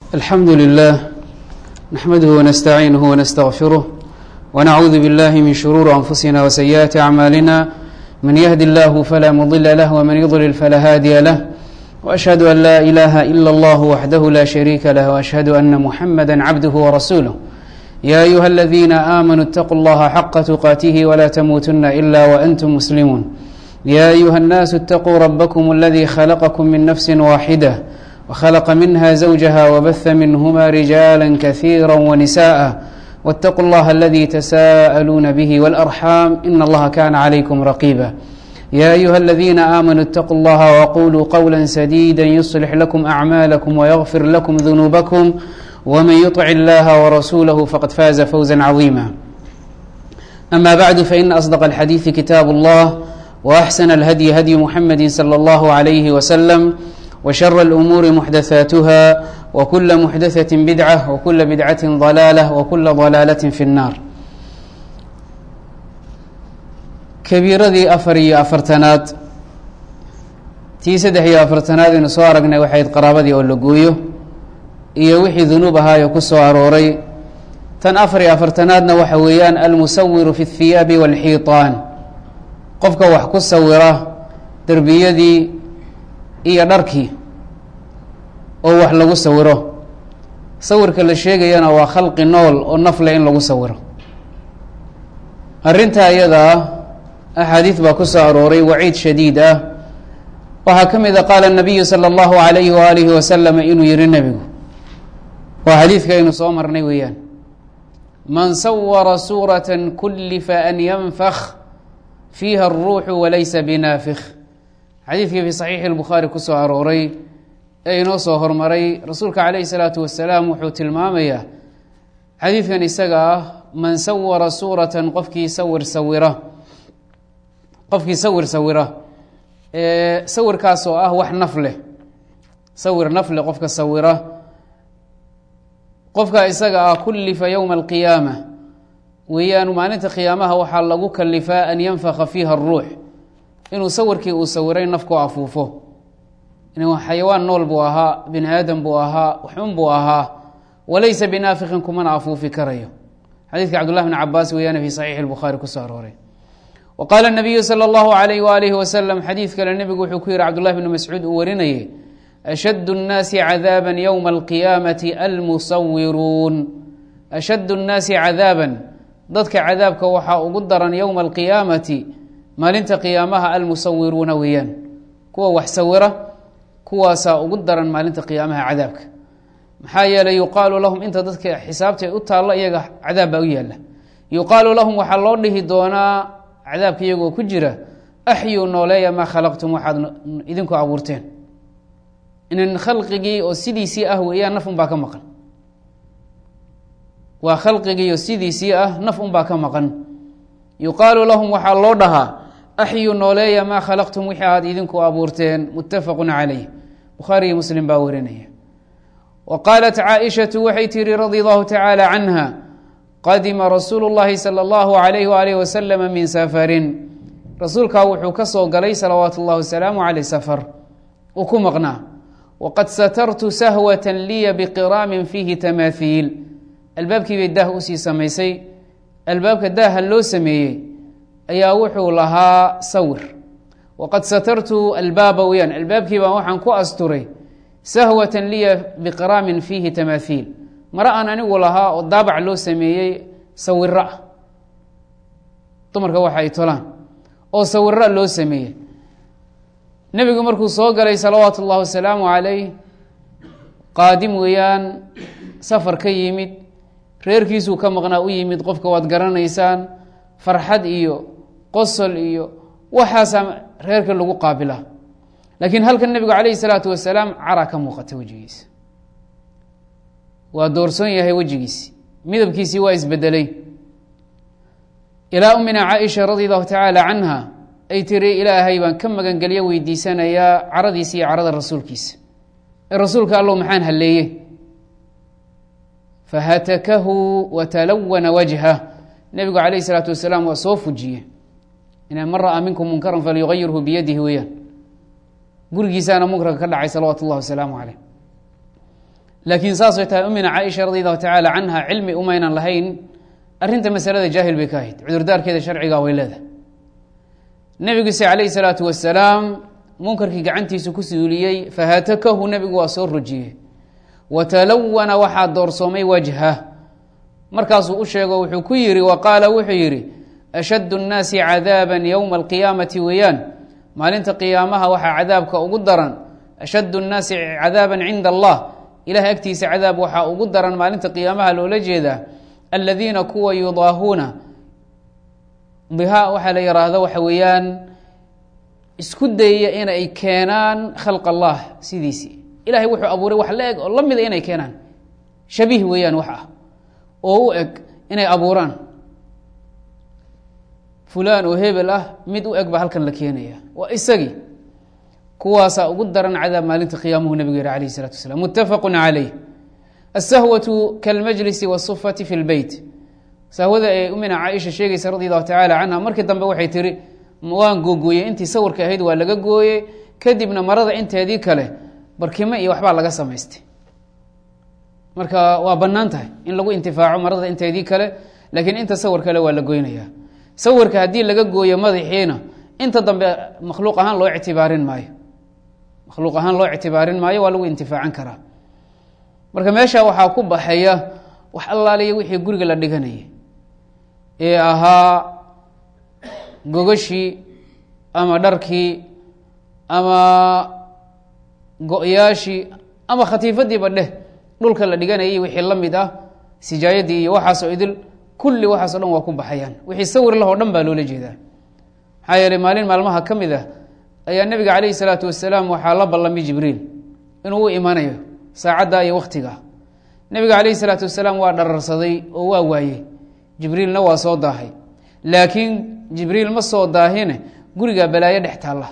الحمد لله نحمده ونستعينه ونستغفره ونعوذ بالله من شرور أنفسنا وسيئات أعمالنا من يهد الله فلا مضل له ومن يضلل فلا هادي له وأشهد أن لا إله إلا الله وحده لا شريك له وأشهد أن محمدا عبده ورسوله يا أيها الذين آمنوا اتقوا الله حق تقاته ولا تموتن إلا وأنتم مسلمون يا أيها الناس اتقوا ربكم الذي خلقكم من نفس واحدة وخلق منها زوجها وبث منهما رجالا كثيرا ونساء واتقوا الله الذي تساءلون به والأرحام إن الله كان عليكم رقيبا يا أيها الذين آمنوا اتقوا الله وقولوا قولا سديدا يصلح لكم أعمالكم ويغفر لكم ذنوبكم ومن يطع الله ورسوله فقد فاز فوزا عظيما أما بعد فإن أصدق الحديث كتاب الله وأحسن الهدي هدي محمد صلى الله عليه وسلم وشر الأمور محدثاتها وكل محدثة بدعة وكل بدعة ضلالة وكل ضلالة في النار kabiiradii afar iyo afartanaad tii saddex iyo afartanaad aynu soo aragnay waxayd qaraabadii oo la gooyo iyo wixii dunuub ahaayo ku soo arooray tan afar iyo afartanaadna waxa weeyaan almusawiru fi اthiyaabi wاlxiiطaan qofka wax ku sawira derbiyadii iyo dharkii oo wax lagu sawiro sawirka la sheegayana waa khalqi nool oo nafle in lagu sawiro arrintaa iyadaa axaadiid baa ku soo arooray waciid shadiid ah waxaa ka mid a qaala nabiyu salى اllahu alayhi waalihi wasalama inuu yihi nebigu waa xadiidka aynu soo marnay weeyaan man sawara suuraة kulifa an yanfak fiiha الruuxu walaysa binaafik xadiidkii fi saxiixi اlbukhaari ku soo arooray ee inoo soo hormaray rasuulka calayhi الsalaatu wasalaam wuxuu tilmaamayaa xadiidkan isaga ah man sawara suuratan qofkii sawir sawira qofkii sawir sawira sawirkaas oo ah wax naf leh sawir naf leh qofka sawira qofka isaga ah kullifa yowma alqiyaama weeyaan maalinta qiyaamaha waxaa lagu kalifaa an yanfaka fiiha aruux inuu sawirkii uu sawiray nafku afuufo xayawaan nool buu ahaa bini aadam buu ahaa waxun buu ahaa walaysa binaafiqin kumana afuufi karayo xadiidka cabdullah bn cabaas weeyaan fi saxiixi lbukhaari kusoo arooray wa qaala nabiyu sala allahu alayh waalihi wasalam xadiid kale nebigu wuxuu ku yihi cabdullahi bni mascuud uu warinayay ashaddu nnaasi cadaaban yowma alqiyaamati almusawiruun ashaddu nnaasi cadaaban dadka cadaabka waxaa ugu daran yowma alqiyaamati maalinta qiyaamaha almusawiruuna weeyaan kuwa wax sawira kuwaasaa ugu daran maalinta qiyaamaha cadaabka maxaa yeelay yuqaalu lahum inta dadka xisaabta u taalla iyaga cadaab baa u yaalla yuqaalu lahum waxaa loo dhihi doonaa cadaabka iyagoo ku jira axyuu nooleeya maa khalaqtum waxaad idinku abuurteen inan khalqigii oo sidiisii ah weeyaan naf unbaa ka maqan waa khalqigii oo sidiisii ah naf unbaa ka maqan yuqaalu lahum waxaa loo dhahaa axyuu nooleeya maa khalaqtum wixii aad idinku abuurteen muttafaqun calayh bukhaariyi muslim baa warinaya wa qaalat caaishatu waxay tihi radi allahu tacaala canha qadima rasuulu llahi sala allahu alayh waalih wasalama min safarin rasuulkaa wuxuu ka soo galay salawaatu اllahi wasalaamu caleyh safar uu ku maqnaa waqad satartu sahwata liya biqiraamin fiihi tamaahiil albaabkii bay daah usii samaysay albaabka daaha loo sameeyey ayaa wuxuu lahaa sawir waqad satartu albaaba weyaan albaabkii baan waxaan ku asturay sahwatan liya biqiraamin fiihi tamaahiil mare aan anigu lahaa oo daabac loo sameeyey sawiro ah dumarka waxa ay tolaan oo sawiro loo sameeyey nebigu markuu soo galay salawaatu اllahi wasalaamu calayh qaadim weeyaan safar ka yimid reerkiisuu ka maqnaa u yimid qofka waad garanaysaan farxad iyo qosol iyo waxaasaa reerka lagu qaabilaa laakiin halkan nebigu calayhi salaatu wasalaam cara ka muuqata wejigiisa waa doorsoon yahay wejigiisi midabkiisii waa isbedelay ilaa umina caaisha radi allahu tacaala canha ay tiri ilaahay baan ka magangelyo weydiisanayaa caradiisa iyo carada rasuulkiisa ee rasuulka allow maxaan halleeye fahatakahu watalawana wajha nebigu calayhi salaatu wasalaam waa soo fujiye ina man ra'aa minkum munkaran falyugayirhu biyadihi weeyaan gurigiisaana munkarka ka dhacay salawaatu اllahi wasalaamu caleyh laakiin saasay tahay umina caaisha radi allahu tacaala canha cilmi umaynan lahayn arrinta masalada jaahil bay ka ahayd cudurdaarkeeda sharciga way leedahay nebigiise calayhi salaatu wasalaam munkarkii gacantiisa ku suuliyey fahatakahu nebigu waa soo rujiyey watalawana waxaa doorsoomay wajha markaasuu u sheego wuxuu ku yidhi wa qaala wuxuu yidhi ashaddu nnaasi cadaaban yowma alqiyaamati weeyaan maalinta qiyaamaha waxaa cadaabka ugu daran ashaddu nnaasi cadaaban cinda allah ilahay agtiisa cadaab waxaa ugu daran maalinta qiyaamaha loola jeedaa aladiina kuwa yudaahuuna biha waxaa la yiraahdo waxa weeyaan isku dayaya inay keenaan khalq allah sidiisii ilahay wuxuu abuuray wax la eg oo la mida inay keenaan shabiih weeyaan wax ah oo u eg inay abuuraan fulaan oo hebel ah mid u eg baa halkan la keenaya waa isagii kuwaasaa ugu daran cadaab maalinta qiyaamuhu nabigu yihi alayh الsalatu wasalaam mutafaqu calayh asahwatu kalmajlisi wالsufati fi lbeyt sahwada ee umina caaisha sheegaysa radi allahu tacaala canha markii dambe waxay tihi waan googooyey intii sawirka ahayd waa laga gooyey kadibna marada inteedii kale barkimo iyo waxbaa laga samaystay marka waa bannaan tahay in lagu intifaaco marada inteedii kale laakiin inta sawir kale waa la goynaya sawirka haddii laga gooyo madaxiina inta dambe makhluuq ahaan loo ictibaarin maayo makhluuq ahaan loo ictibaarin maayo waa lagu intifaacan karaa marka meesha waxaa ku baxaya wax allaaliya wixii guriga la dhiganayay ee ahaa gogashii ama dharkii ama go-yaashii ama khatiifadiiba dheh dhulka la dhiganayay wixii la mid ah sijaayadii iyo waxaasoo idil kulli waxaaso dhan waa ku baxayaan wixii sawir lahoo dhan baa loola jeedaa maxaa yeeley maalin maalmaha ka mid ah ayaa nebiga calayhi salaatu wasalaam waxaa la ballamay jibriil inuu u imanayo saacadda iyo wakhtiga nebiga calayhi salaatu wasalaam waa dhararsaday oo waa waayey jibriilna waa soo daahay laakiin jibriil ma soo daahine gurigaa balaayo dhex taalla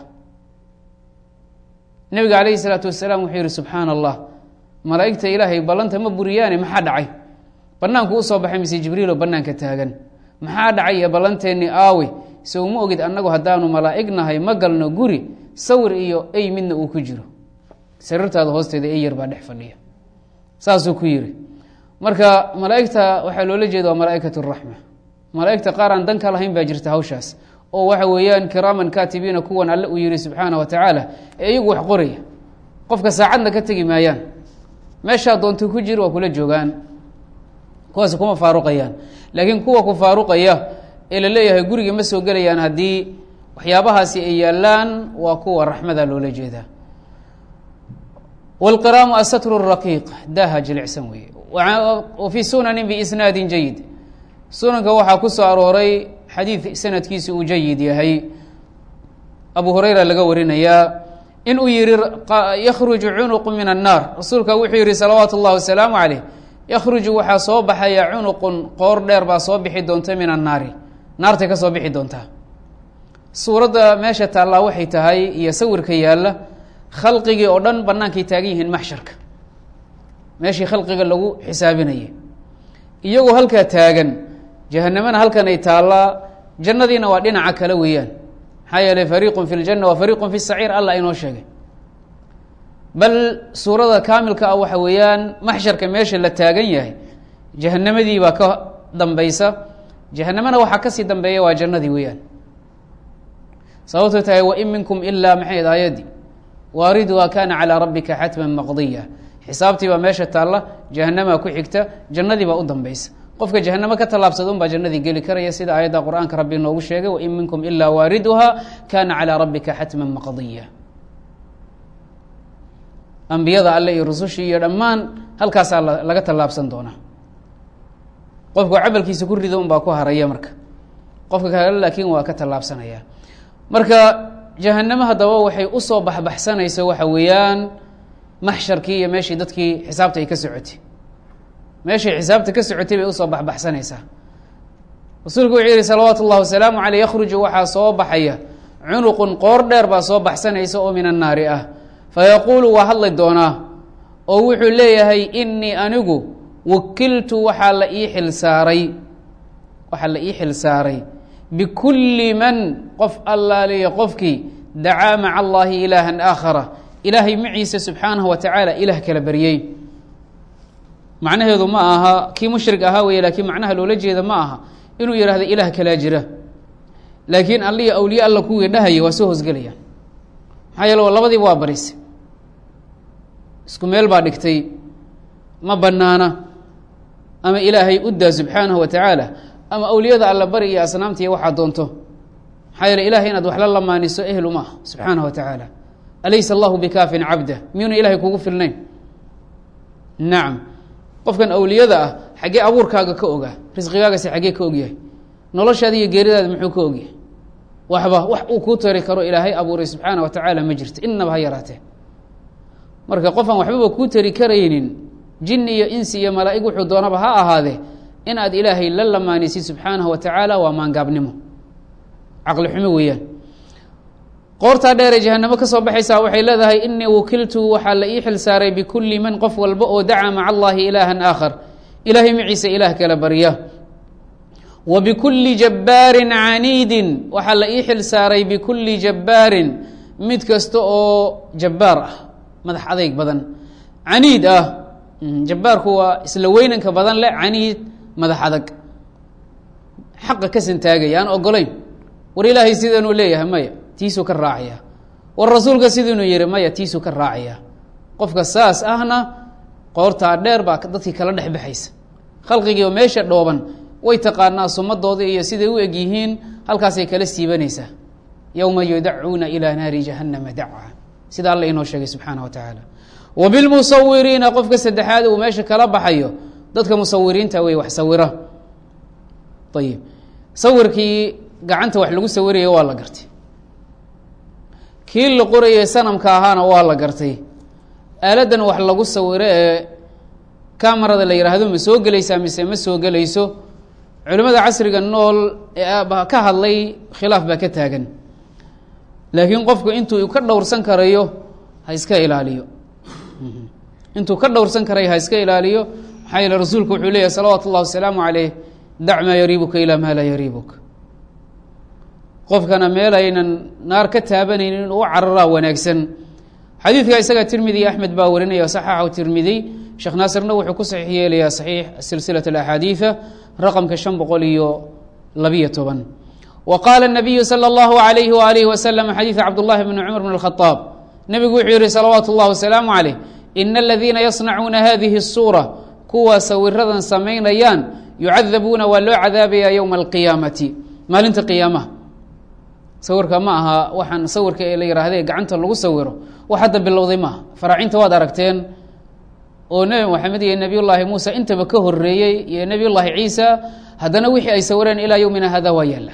nebiga calayhi salaatu wasalaam wuxuu yihi subxaana allah malaa'igta ilaahay ballanta ma buriyaane maxaa dhacay bannaanku usoo baxay mise jibriiloo bannaanka taagan maxaa dhacay iyo ballanteennii aawe se uma ogid annagu haddaanu malaa'ig nahay ma galno guri sawir iyo ey midna uu ku jiro sariirtaada hoosteeda ey yar baa dhex fadhiya saasuu ku yidhi marka malaa'igta waxaa loola jeeda waa malaa'ikat raxma malaa'igta qaar aan danka lahayn baa jirta hawshaas oo waxa weeyaan kiraaman kaatibiina kuwan alle uu yihi subxaana wa tacaala ee iyagu wax qoraya qofka saacadna ka tegi maayaan meeshaa doonta ku jir waa kula joogaan kuwaas kuma faaruqayaan laakiin kuwa ku faaruqaya ee la leeyahay guriga ma soo gelayaan haddii waxyaabahaasi ay yaalaan waa kuwa raxmada loola jeedaa wاlqiraamu asatru raqiiq daaha jilicsan weeye wa fii sunanin biisnaadin jayid sunanka waxaa ku soo arooray xadiid sanadkiisa uu jayid yahay abu hurayra laga warinayaa in uu yihi yakhruju cunuqu min annaar rasuulka wuxuu yihi salawaatu اllahi wasalaamu caleyh yakhruju waxaa soo baxaya cunuqun qoor dheer baa soo bixi doonta min annaari naartay ka soo bixi doontaa suuradda meesha taallaa waxay tahay iyo sawirka yaalla khalqigii oo dhan bannaankay taagan yihiin maxsharka meeshii khalqiga lagu xisaabinayay iyagoo halkaa taagan jahanamana halkan ay taallaa jannadiina waa dhinaca kale weeyaan maxaa yeeley fariiqun fi ljanna wa fariiqun fi saciir allah inoo sheegay bal suurada kaamilka ah waxa weeyaan maxsharka meesha la taagan yahay jahanamadii baa ka dambaysa jahanamana waxaa kasii dambeeya waa jannadii weeyaan sababto tahay wain minkum ilaa maxayd aayadii waariduha kana calىa rabbika xatma maqdiya xisaabtii baa meesha taalla jahanamaa ku xigta jannadii baa u dambaysa qofka jahanamo ka tallaabsada un baa jannadii geli karaya sida aayadda qur'aanka rabbi noogu sheegay wain minkum ilaa waariduha kana calىa rabbika xatma maqdiya ambiyada alle iyo rusushii iyo dhammaan halkaasaa laga tallaabsan doonaa qofku camalkiisa ku rido un baa ku haraya marka qofka kale laakiin waa ka tallaabsanaya marka jahanamo haddaba waxay usoo baxbaxsanayso waxa weeyaan maxsharkii iyo meeshii dadkii xisaabta ay ka socotay meeshay xisaabta ka socotay bay usoo baxbaxsanaysaa rasuulku wuxuu yihi salawaatu اllah wasalaamu caleyh yakhruju waxaa soo baxaya cunuqun qoor dheer baa soo baxsanaysa oo min annaari ah fayaquulu waa hadli doonaa oo wuxuu leeyahay inii anigu wakiltu waxaa la ii xilsaaray waxaa la ii xil saaray bikulli man qof allaaliya qofkii dacaa maca allaahi ilaahan aakhara ilaahay maciisa subxaanahu wa tacaala ilaah kala baryey macnaheedu ma aha kii mushrik ahaa wey laakiin macnaha loola jeeda ma aha inuu yihahdo ilaah kalaa jira laakiin allihi awliye alla kuwii dhahaya waa soo hosgelayaan maxaa yeele labadiiba waa barise isku meel baa dhigtay ma banaana ama ilaahay u daa subxaanahu wa tacaala ama awliyada alla bari iyo asnaamta iyo waxaa doonto maxaa yeele ilahay inaad wax la lamaaniso ehlu ma ah subxaanahu wa tacaala alaysa allahu bikaafin cabda miyuuna ilahay kugu filnayn nacam qofkan awliyada ah xaggee abuurkaaga ka ogaa risqigaagasi xaggee ka ogyahay noloshaada iyo geeridaada muxuu ka ogyahay waxba wax uu kuu tari karo ilaahay abuuray subxaana wa tacaala ma jirto inaba ha yaraatee marka qofaan waxbaba kuu tari karaynin jin iyo insi iyo malaa'ig wuxuu doonaba ha ahaadee in aad ilaahay la lamaanisid subxaanahu wa tacaala waa maangaabnimo caqli xumo weeyaan qoortaa dheeree jahanamo ka soo baxaysaa waxay leedahay inii wukiltu waxaa la ii xil saaray bikulli man qof walba oo dacaa maca allahi ilaahan aakhar ilaahay maciise ilaah kala barya wa bikulli jabbaarin caniidin waxaa la ii xil saaray bikulli jabbaarin mid kasta oo jabbaar ah madax adeyg badan caniid ah jabbaarku waa isla weynanka badan leh caniid madax adag xaqa ka santaagaya aan ogolayn war ilaahay sidanuu leeyahay maya tiisuu ka raacaya war rasuulka sidiinuu yihi maya tiisuu ka raacaya qofka saas ahna qoortaa dheer baa dadkii kala dhex baxaysa khalqigiiba meesha dhooban way taqaanaa sumadooda iyo siday u eg yihiin halkaasay kala siibanaysaa yowma yudacuuna ilaa naari jahannama daca sida alla inoo sheegay subxaana wa tacaala wa bilmusawiriina qofka saddexaad uu meesha kala baxayo dadka musawiriinta wey wax sawira ayib sawirkii gacanta wax lagu sawiraya waa la gartay kii la qorayay sanamka ahaana waa la gartay aaladan wax lagu sawiro ee kamarada la yidhaahdo ma soo gelaysaa mise ma soo gelayso culimmada casriga nool ee ka hadlay khilaaf baa ka taagan laakiin qofku intuu ka dhowrsan karayo ha iska ilaaliyo intuu ka dhowrsan karayo ha iska ilaaliyo maxaa yeele rasuulku wuxuu leeyahy salawaatu ullahi wasalaamu caleyh dac maa yariibuka ilaa maa laa yariibuka qofkana meel aynan naar ka taabanaynin inuu u cararaa wanaagsan xadiidka isaga tirmidi iyo axmed baa warinaya saxaxu tirmidi sheekh naasirna wuxuu ku saxiix yeelayaa saxiix silsilat alaxaadiida raqamka shan boqol iyo labiyo toban wa qaala nabiyu sala allahu alayhi waalihi wasalam xadiida cabdullahi bni cumar bn alkhadaab nebigu wuxuu yihi salawaatu اllahi wasalaamu caleyh ina aladiina yasnacuuna hadihi الsuura kuwa sawiradan samaynayaan yucadabuuna waa loo cadaabaya yowma alqiyaamati maalinta qiyaamaha sawirka ma aha waxaan sawirka ee la yihahde gacanta lagu sawiro wax hadda bilowday maaha faraacinta waad aragteen oo nebi moxamed iyo nebiyullaahi muusa intaba ka horeeyey iyo nebiyullaahi ciisa haddana wixii ay sawireen ilaa yowmina hada waa yaalla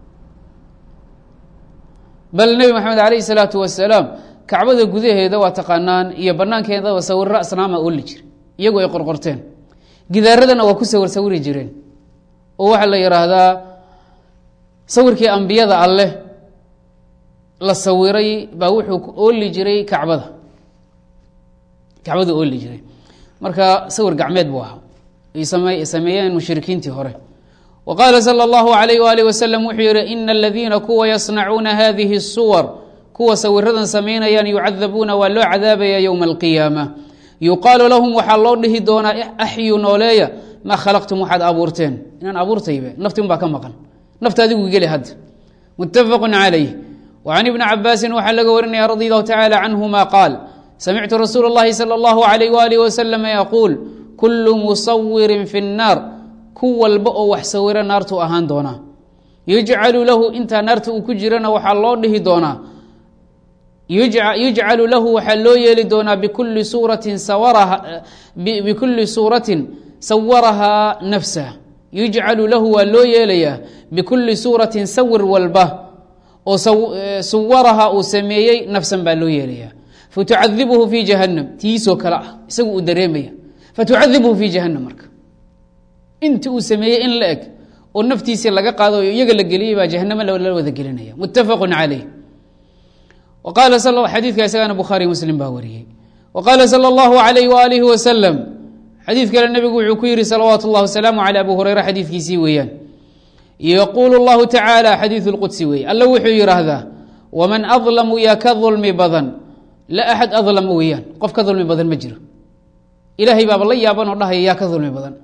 bal nebi moxamed alayhi salaatu wasalaam kacbada gudaheeda waa taqaanaan iyo banaankeedaba sawiro asnaama ooli jira iyagu ay qorqorteen gidaaradana waa ku sawir sawiri jireen oo waxaa la yidhaahdaa sawirkii ambiyada alleh la sawiray baa wuxuu ooli jiray kacbada kacbada ooli jiray marka sawir gacmeed buu ahaa ay same sameeyeen mushrikiintii hore wa qaala sala allahu alayh waalih wasalam wuxuu yihi ina aladiina kuwa yasnacuuna hadihi suwar kuwa sawiradan samaynayaan yucadabuuna waa loo cadaabaya yowma alqiyaama yuqaalu lahum waxaa loo dhihi doonaa axyu nooleeya maa khalaqtum waxaad abuurteen inaan abuurtaybe naftin baa ka maqan nafta adigu geli hadda muttafaqu calayh وعن بن cabاasi waxaa laga warinaya radي الlه taعالى canهma qاal samictu rasuul الlahi slى الlه عlيه وaلiه وsلم yquul kul musawiri fi الnaar ku walba oo wax sawira naartu ahaan doonaa yujcalu lahu intaa naarta uu ku jirana waxaa loo dhihi doonaa yujcalu lahu waxaa loo yeeli doonaa bikuli suuratin bikuli suuratin sawarahaa nafsah yujcalu lahu waa loo yeelayaa bikuli suuratin sawir walba oo suwaraha uu sameeyey nafsan baa loo yeelaya fatucadibuhu fi jahanam tiisoo kale ah isagu uu dareemaya fatucadibuhu fi jahanam marka inti uu sameeyey in la eg oo naftiisii laga qaado iyaga la geliyey baa jahanamo la wada gelinaya muttafaqu caleyh qaala xadiidka isagana bukhaari muslim baa wariyey wa qaala sala allahu alayh waalihi wasalam xadiid kale nebigu wuxuu ku yihi salawaatu اllah wasalaamu calى abu hureyra xadiidkiisii weeyaan yquul اllahu tacaalى xadiiث اlqudsi weeye alla wuxuu yidhaahdaa waman adlamu yaa ka dulmi badan la axad adlama weeyaan qof ka dulmi badan ma jiro ilaahay baaba la yaaban oo dhahaya yaa ka dulmi badan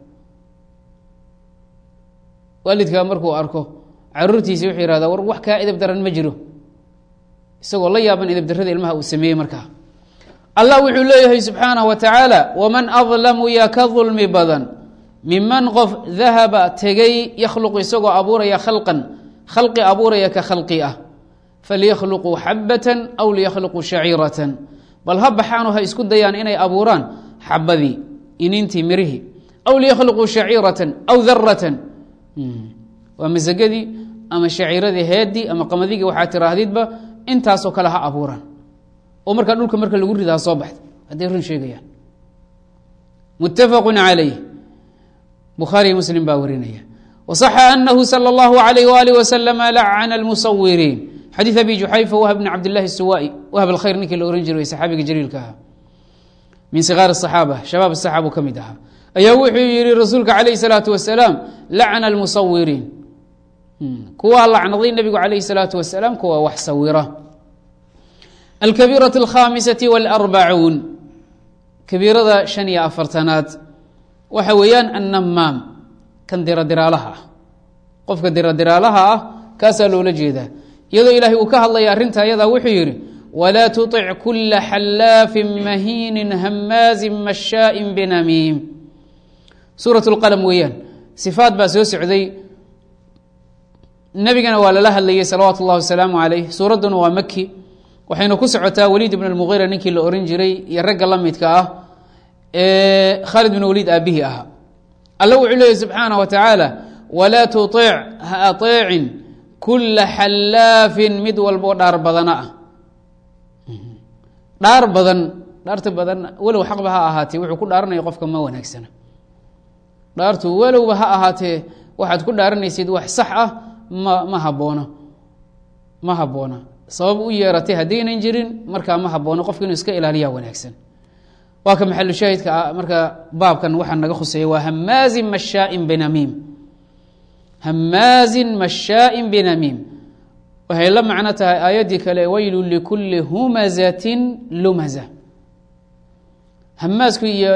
waalidkaa markuu arko caruurtiisi wuxuu yihahdaa war wax kaa edab daran ma jiro isagoo la yaaban edab darrada ilmaha uu sameeyey markaa allah wuxuu leeyahay subxaanaه wa tacaala waman adlamu yaa ka dulmi badan miman qof dahaba tegay yakhluqu isagoo abuuraya khalqan khalqi abuuraya ka khalqi ah falyakhluquu xabatan aw liyakhluquu shaciiratan bal ha baxaano ha isku dayaan inay abuuraan xabadii inintii mirihii aw liyakhluquu shaciiratan aw daratan waa masagadii ama shaciiradii heedii ama qamadigi waxaa tiraahdidba intaasoo kale ha abuuraan oo markaa dhulka marka lagu rida ha soo baxda hadday run sheegayaan muttafaqu calayh bukhaariy muslim baa warinaya waصaxa anahu salى اllahu alayh walih waslama lacana اlmusawiriin xadiid abi juxayfa wahb bn cabdillahi الsuwai wahb alkhayr ninkii la ohan jiray saxaabiga jaliilka ahaa min sigaar الصaxaaba shabaab الصaxaabuu ka mid ahaa ayaa wuxuu yihi rasuulka calayh الsalaatu wasalaam lacna اlmusawiriin kuwaa lacnaday nebigu calayh الsalaatu wasalaam kuwa wax sawira alkabiiraة اlkhamisaةi wاlarbacuun kabiirada shan iyo afartanaad waxa weeyaan annamaam kan diradiraalaha ah qofka diradiraalaha ah kaasaa loola jeedaa iyadoo ilaahay uu ka hadlaya arrinta ayadaa wuxuu yidhi walaa tuطic kula xallaafin mahiinin hamaazin mashaaءin binamiim suuraة اlqalm weeyaan sifaad baa soo socday nebigana waa lala hadlayay salawaatu اllahi wasalaamu calayh suuradduna waa maki waxayna ku socotaa waliid ibn اlmugiira ninkii la ohan jiray iyo ragga la midka ah ee khaalid bin waliid aabihii ahaa alla wuxuu leeyay subxaanah wa tacaala walaa tuic ha ateecin kula xallaafin mid walboo dhaar badana ah dhaar badan dhaarta badan walow xaqba ha ahaatee wuxuu ku dhaaranaya qofka ma wanaagsana dhaartu walowba ha ahaatee waxaad ku dhaaranaysid wax sax ah ma ma haboono ma habboona sabab u yeeratay haddaynan jirin markaa ma haboono qofka inuu iska ilaaliyaa wanaagsan waa ka maxalu shaahidka marka baabkan waxaa naga khuseeya waa hamaazin mashaain binamiim hamaazin mashaaءin binamiim waxay la macno tahay aayaddii kale weylu likuli humazatin lumaza hamaasku iyo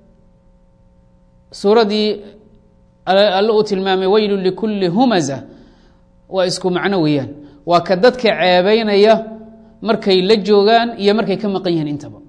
suuraddii alle uu tilmaamay weylu likuli humaza waa isku macno weeyaan waa ka dadka ceebeynaya markay la joogaan iyo markay ka maqan yihiin intaba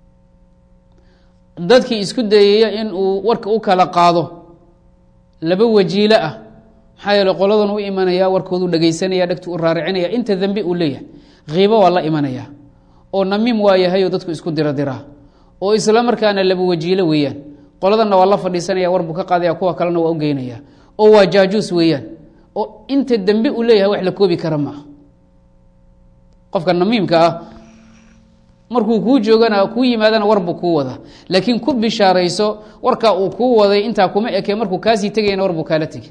dadkii isku dayaya in uu warka u kala qaado laba wajiilo ah maxaa yeele qoladan u imanaya warkoodu dhegaysanaya dhegtu u raaricinaya inta dembe uu leeyahay kiibo waa la imanaya oo namiim waa yahay oo dadku isku dira diraa oo isla markaana laba wajiilo weeyaan qoladanna waa la fadhiisanaya warbuu ka qaadaya kuwa kalena waa u geynaya oo waa jaajuus weeyaan oo inta dembe uu leeyahay wax la koobi kara maaha qofka namiimka ah markuu kuu joogana kuu yimaadana warbuu kuu wadaa laakiin ku bishaarayso warkaa uu kuu waday intaa kuma eke markuu kaasii tegayana warbuu kaala tegay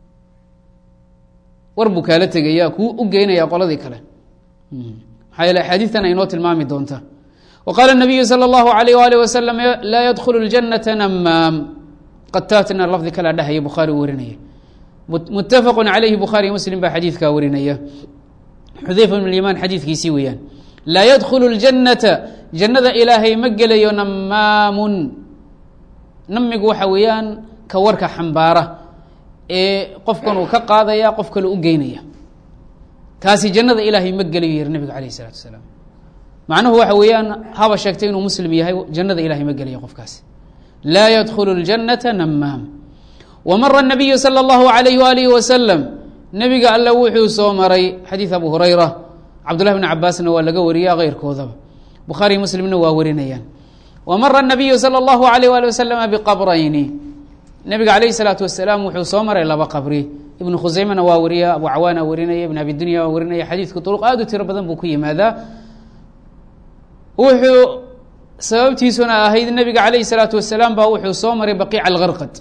warbuu kaala tegaya kuu u geynaya qoladii kale maxaa yeele axaadiistan aynoo tilmaami doonta wa qaala nabiyu sala allahu alayh waalih wasalam laa yadkhulu ljanata namaam qataatna lafdi kalaa dhahaya bukhaari u warinaya muttafaqu calayhi bukhaari muslim baa xadiidkaa warinaya xudayfa bn limaan xadiidkiisii weeyaan laa yadkhulu اljannata jannada ilaahay ma gelayo namaamun namigu waxa weeyaan ka warka xambaara ee qofkan uu ka qaadaya qof kale u geynaya kaasi jannada ilaahay ma gelayo yiri nebiga alayh الsalatu asalaam macnuhu waxa weeyaan haba sheegtay inuu muslim yahay jannada ilahay ma gelayo qofkaasi laa yadkhulu اljannata namaam wamara الnabiyu salى اllahu alayh walihi wasalam nebiga alle wuxuu soo maray xadiid abu hurayra cabdullahi bn cabaasna waa laga wariya keyrkoodaba bukhaariy muslimna waa warinayaan wamara الnabiyu salى اllahu alayh ali waslama biqabrayni nebiga alayh الsalaatu wasalaam wuxuu soo maray laba qabri ibnu khuseymena waa wariya abu cawaana warinaya ibn abi dunya waa warinaya xadiidku duruq aad u tiro badan buu ku yimaadaa wuxuu sababtiisuna ahayd nebiga alayh الsalaatu wasalaam baa wuxuu soo maray baqiica algarqad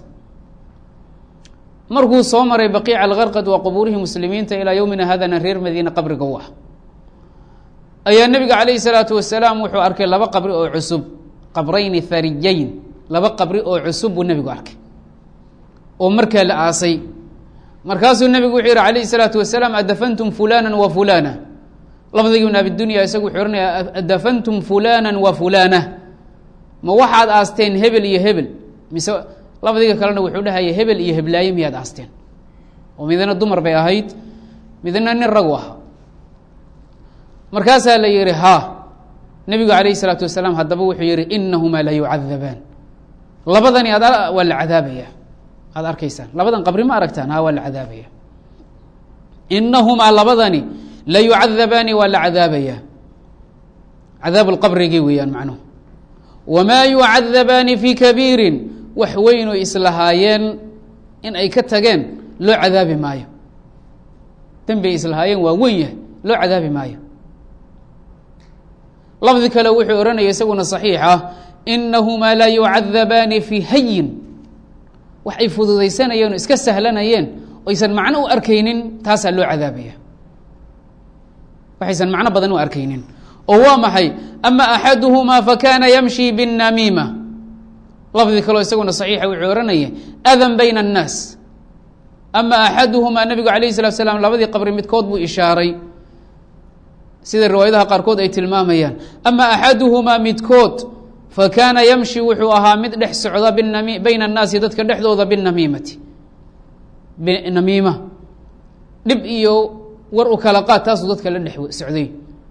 markuu soo maray baqiica algarqad waa qubuurihii muslimiinta ilaa yowmina hadana reer madiine qabriga u ah ayaa nebiga calayhi salaatu wasalaam wuxuu arkay laba qabri oo cusub qabrayni hariyayn laba qabri oo cusub buu nebigu arkay oo markaa la aasay markaasuu nebigu wuxuu yihi calayhi salaatu wasalaam adafantum fulana wa fulana lafdigii ibn abidunya isagu wuxuu ohanaya adafantum fulana wa fulana ma waxaad aasteen hebel iyo hebel mise labadiga kalena wuxuu dhahaya hebel iyo heblaaye miyaad aasteen oo midna dumar bay ahayd midna nin ragu ahaa markaasaa la yihi ha nebigu calayh isalaatu wasalaam haddaba wuxuu yihi inahumaa la yucadabaan labadani ad waa la cadaabaya aada arkaysaan labadan qabri ma aragtaan ha waa la cadaabaya inahumaa labadani la yucadabaani waa la cadaabaya cadaab lqabrigii weeyaan macnuhu wamaa yucadabaani fi kabiirin wax weynoo islahaayeen in ay ka tageen loo cadaabi maayo dembi ay islahaayeen waa weyn yahay loo cadaabi maayo lafdi kale wuxuu ohanaya isaguna صaxiix ah inahumaa la yucadabaani fi hayin wax ay fududaysanayeen oo iska sahlanayeen oysan macno u arkaynin taasaa loo cadaabaya waxaysan macno badan u arkaynin oo waa maxay ama axaduhumaa fakana yamshi bالnamiima lafdi kaleo isaguna صaxiixa wuxuu ohanaya adan bayna الnaas ama axaduhumaa nabigu alayh الsalatu slam labadii qabri midkood buu ishaaray sida riwaayadaha qaarkood ay tilmaamayaan ama axaduhumaa midkood fakaana yamshi wuxuu ahaa mid dhex socda binami bayna annaasi dadka dhexdooda binamiimati namiima dhib iyo war u kala qaad taasuu dadka la dhex socday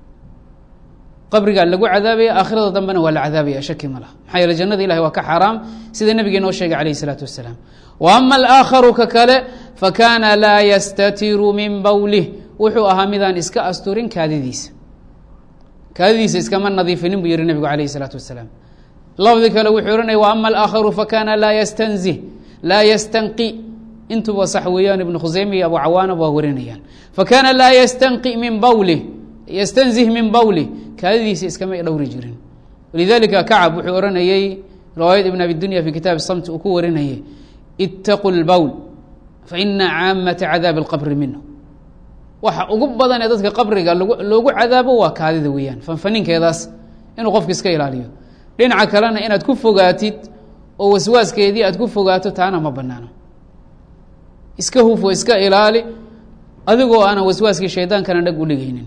qabrigaa lagu cadaabaya aakhirada dambena waa la cadaabaya shaki ma laha maxaa yeele jannada ilahi waa ka xaaraam sida nebigee noo sheegay calayh isalaatu wasalaam wa ama alaakharu ka kale fakaana laa yastatiru min bowlih wuxuu ahaa midaan iska asturin kaadidiisa kaadidiisa iskama nadiifinin buu yihi nebigu alayh isalaatu wasalaam lafdi kale wuxuu ohanaya wa ama alaakharu fakana laa yastanzih laa yastanqi intuba sax weeyaan ibnu khuseyme iyo abu cawaana waa warinayaan fakana laa yastanqi min bawlih yastanzih min bawlih kaadidiisa iskama dhowri jirin walidalika kacab wuxuu ohanayey riwaayad ibn abi dunya fi kitaab samt uu ku warinayay itaqu lbowl faina caamata cadaabi اlqabri minhu waxa ugu badan ee dadka qabriga loogu cadaabo waa kaadida weeyaan fanfaninkeedaas inuu qofka iska ilaaliyo dhinaca kalena inaad ku fogaatid oo waswaaskeedii aad ku fogaato taana ma banaano iska hufo iska ilaali adigoo aanan waswaaskii shaydaankana dhag udhigaynin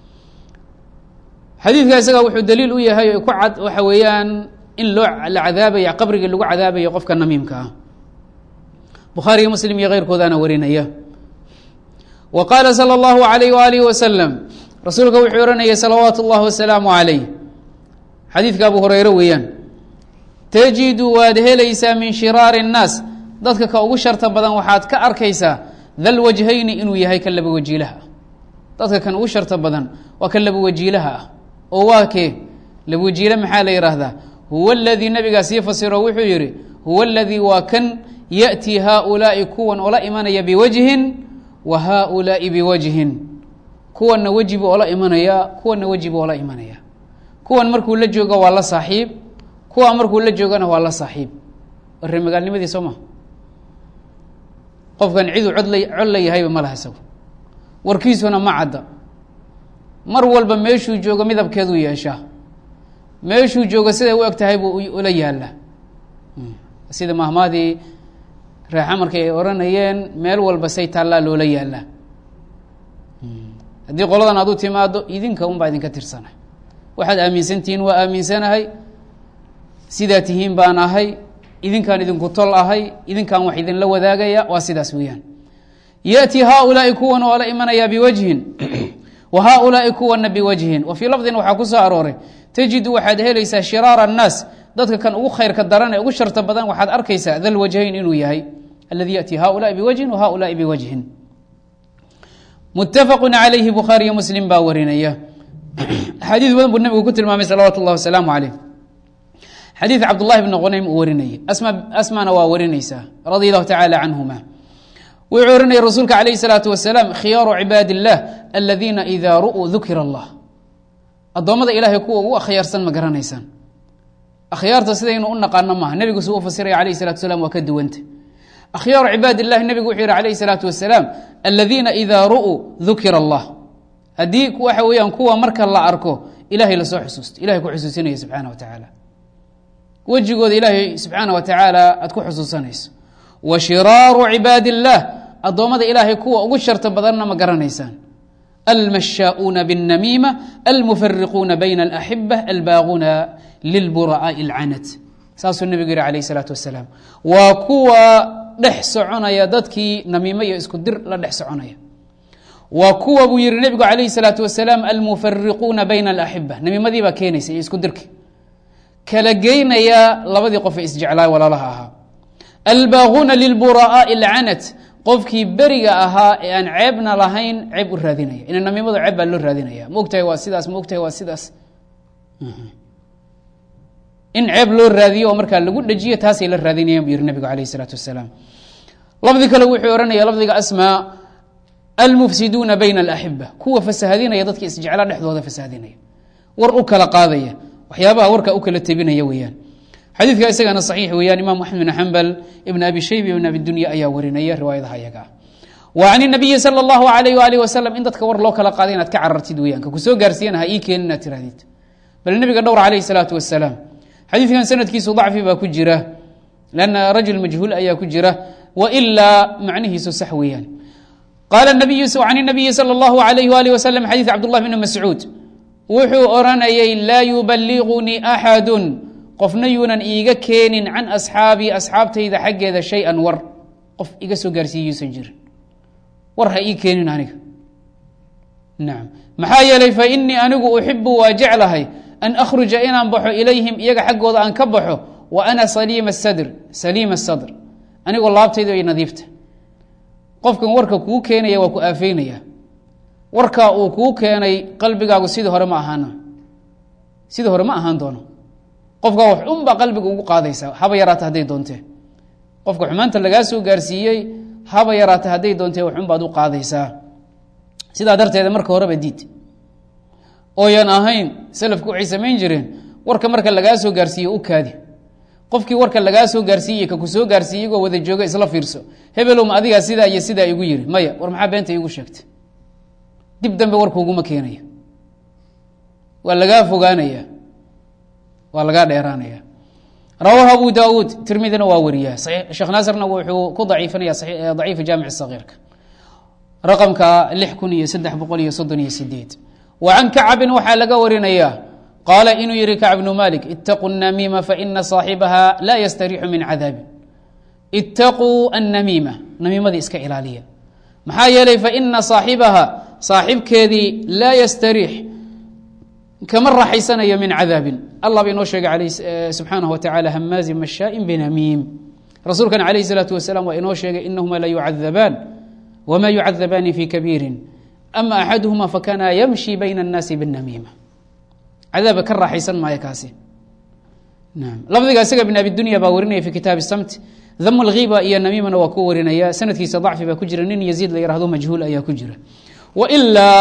xadiidka isaga wuxuu daliil u yahay ku cad waxa weeyaan in loo la cadaabaya qabrigii lagu cadaabayo qofka namiimka ah bukhaariyo muslim iyo keyrkoodaana warinaya w qaala slى اllahu عalayh walihi waslm rasuulka wuxuu ohanayay salawaatu اllahi wasalaamu عalayh xadiidka abu hureyre weeyaan tajidu waad helaysaa min shiraari الnaas dadka ka ugu sharta badan waxaad ka arkaysaa dal wajhayni inuu yahay ka laba wajiilaha ah dadka kan ugu sharta badan waa ka laba wajiilaha ah oo waa kee laba wajiile maxaa la yidhaahdaa huwa اladii nabigaa sii fasiro wuxuu yihi huwa اladii waa kan yaأtii haؤulaaءi kuwan ola imanaya biwajhin wa haؤulaaءi biwajhin kuwanna weji buu ola imanayaa kuwanna weji buu ola imanaya kuwan markuu la joogo waa la saaxiib kuwa markuu la joogana waa la saaxiib warre magaalnimadii soo ma qofkan ciduu cod la cod la yahayba ma laha isagu warkiisuna ma cadda mar walba meeshuu joogo midabkeeduu yeeshaa meeshuu joogo siday u eg tahay buu ula yaallaa sida mahmaadii reexa markay ay odhanayeen meel walba say taallaa loola yaallaa haddii qoladan aad u timaado idinka un baa idinka tirsana waxaad aaminsantihiin waa aaminsanahay sidaa tihiin baan ahay idinkaan idinku tol ahay idinkaan wax idinla wadaagaya waa sidaas weeyaan yaأtii haؤulaaءi kuwan oo la imanaya biwajhin wa haؤulaaءi kuwana biwajhin wa fii lafdin waxaa ku soo arooray tajidu waxaad helaysaa shiraara الnaas dadka kan ugu khayrka daran ee ugu sharta badan waxaad arkaysaa dal wajhayn inuu yahay aladi yaأtii haؤulaaءi biwajhin wa haؤulaaءi biwajhin mutafaq عalayhi bukhaariyo muslim baa warinaya axaadiis badan buu nabigu ku tilmaamay salawaatu اllah wasalaamu عaleyh xadiid cabdullahi bni qunaym uu warinayay asma asmana waa warinaysaa radia allahu tacaala canhuma wuxuu ohanaya rasuulka calayh الsalaatu wasalaam khiyaaru cibaadi اllah aladiina idaa ru'uu dukira allah addoommada ilahay kuwa ugu akhyaarsan ma garanaysaan akhyaarta sidaynu u naqaano maaha nebigu suu u fasiraya alayh الsalatu wasalaam waa ka duwanta akhyaaru cibaad اllahi nebigu wuxuu yihi alayh الsalaatu wasalaam aladiina idaa ru'uu dukira allah haddii waxa weeyaan kuwa marka la arko ilahay lasoo xusuusto ilahay ku xusuusinaya subxaana wa tacaala wejigooda ilaahay subxaana wa tacaala aad ku xusuusanayso wa shiraaru cibaadi اllah addoommada ilaahay kuwa ugu sharta badanna ma garanaysaan almashaa'uuna bالnamiima almufariquuna bayna اlaxiba albaaquuna lilbura'aaءi اlcanad saasuu nebigu yihi alayh الsalaatu wasalaam waa kuwa dhex soconaya dadkii namiimo iyo isku dir la dhex soconaya waa kuwa buu yihi nebigu alayh الsalaatu wasalaam almufariquuna bayna اlaxiba namiimadii baa keenaysa iyo isku dirki kala geynaya labadii qof ee isjeclaa walaalaha ahaa albaaquuna lilbura'aaءi اlcanad qofkii beriga ahaa ee aan ceebna lahayn ceeb u raadinaya ina namiimadu ceeb baa loo raadinaya ma ogtahay waa sidaas ma ogtahay waa sidaas in ceeb loo raadiyo oo markaa lagu dhejiyo taasay la raadinayaan buu yihi nabigu alayh isalaatu wasalaam lafdi kale wuxuu ohanaya lafdiga asmaa almufsiduuna bayna alaxiba kuwa fasahadinaya dadka isjeclaa dhexdooda fasahadinaya war u kala qaadaya waxyaabaha warkaa u kala tebinaya weeyaan xadiidka isagana saxiix weeyaan imaam axmed bin xambal ibn abi shayba ibn abi dunya ayaa warinaya riwaayadaha iyaga ah wa can inabiyi sala allahu alayh waalih wasalam in dadka war loo kala qaaday inaad ka carartid weeyaan ka kusoo gaarsiiyana ha ii keenin inaad tirahdid bal nebiga dhowr calayhi salaatu wasalaam xadiidkan sanadkiisu dacfi baa ku jira lanna rajul majhuul ayaa ku jira wa ilaa macnihiisu sax weeyaan qaala nabiyu can inabiyi sala allahu alayh waalih wasalam xadiid cabdullah bni mascuud wuxuu odhanayay laa yuballigunii axadun qofna yuunan iiga keenin can asxaabii asxaabtayda xaggeeda shay-an war qof iga soo gaarsiiye yuusan jirin war ha ii keenin aniga nacam maxaa yeelay fa inii anigu uxibu waa jeclahay an akhruja inaan baxo ilayhim iyaga xaggooda aan ka baxo wa ana saliima sadr saliima sadr anigoo laabtayda ay nadiifta qofkan warka kuu keenaya waa ku aafeynaya warkaa uu kuu keenay qalbigaagu sidii hore ma ahaana sidii hore ma ahaan doono qofkaa wax unbaa qalbiga ugu qaadaysaa haba yaraata hadday doontee qofka xumaanta lagaa soo gaarsiiyey haba yaraata hadday doontee wax unbaad u qaadaysaa sidaa darteeda marka horeba diid ooyan ahayn salafku waxay samayn jireen warka marka lagaa soo gaarsiiye u kaadi qofkii warka lagaa soo gaarsiiyey ka ku soo gaarsiiye igoo wada jooga isla fiirso hebelowma adigaa sidaa iyo sidaa igu yiri maya war maxaa beenta iigu sheegtay dib dambe warkuuguma keenaya waa lagaa fogaanaya waa lagaa dheeraanaya rawaahu abu daauud tirmidina waa wariya sheekh naasirna wuxuu ku daciifinaya daciifa jaamic sagiirka raqamka lix kun iyo saddex boqol iyo soddon iyo sideed wa can kacbin waxaa laga warinaya qaala inuu yihi kacb bnu malik itaquu الnamiima faina صaaxibaha laa yastariixu min cadaabi itaquu annamiima namiimadii iska ilaaliya maxaa yeelay faina صaaxibaha saaxibkeedii laa yastariix kama raaxaysanayo min cadaabin allah ba inoo sheegay subxaanaه wa tacala hamaazin mashaaءin binamiim rasuulkan alayh الsalaatu wasalaam waa inoo sheegay inahuma la yucadabaan wma yucadabaani fi kabiiri ama axaduhuma fakana yamshi bayna الnaasi bالnamiima cadaaba ka raaxaysan maayo kaasi lafdiga isaga bn abi dunya baa warinaya fi kitaabi samt dam اlhiba iyo namiimana waa ku warinaya sanadkiisa dacfi baa ku jira nin yaziid la yihahdo majhuul ayaa ku jira wailaa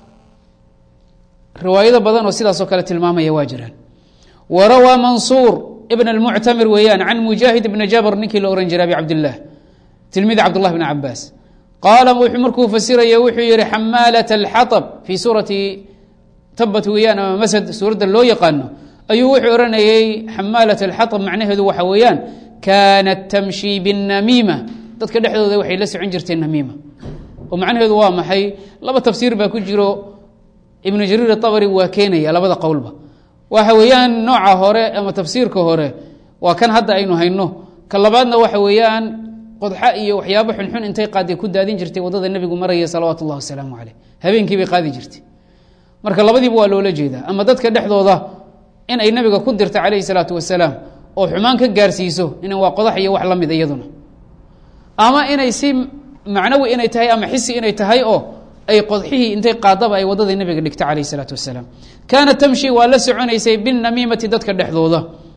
riwaayado badan oo sidaasoo kale tilmaamaya waa jiraan warawaa mansuur ibn اlmuctamir weeyaan can mujaahid ibni jabr ninkii la ohan jiray abi cabdilah tilmidi cabdullah bn cabaas qaala markuu fasiraya wuxuu yihi xamaalat اlxaطb fii suurati tabat weeyaan ama masad suuradda loo yaqaano ayuu wuxuu odhanayey xamaalat alxaطb macnaheedu waxa weeyaan kaanat tamshi biالnamiima dadka dhexdooda waxay la socon jirtay namiima oo macnaheedu waa maxay laba tafsiir baa ku jiro ibnu jariir aabri waa keenaya labada qowlba waxa weeyaan nooca hore ama tafsiirka hore waa kan hadda aynu hayno ka labaadna waxa weeyaan qodxa iyo waxyaabo xunxun intay qaaday ku daadin jirtay wadada nebigu maraya salawaatu اllah wasalaamu caleyh habeenkii bay qaadi jirtay marka labadiiba waa loola jeedaa ama dadka dhexdooda in ay nabiga ku dirta calayhi salaatu wasalaam oo xumaan ka gaarsiiso in waa qodax iyo wax la mid iyaduna ama inay si macnawi inay tahay ama xisi inay tahay oo ay qodxihii intay qaadaba ay wadadii nabiga dhigta calayh salaatu wasalaam kaanat tamshi waa la soconaysay binamiimati dadka dhexdooda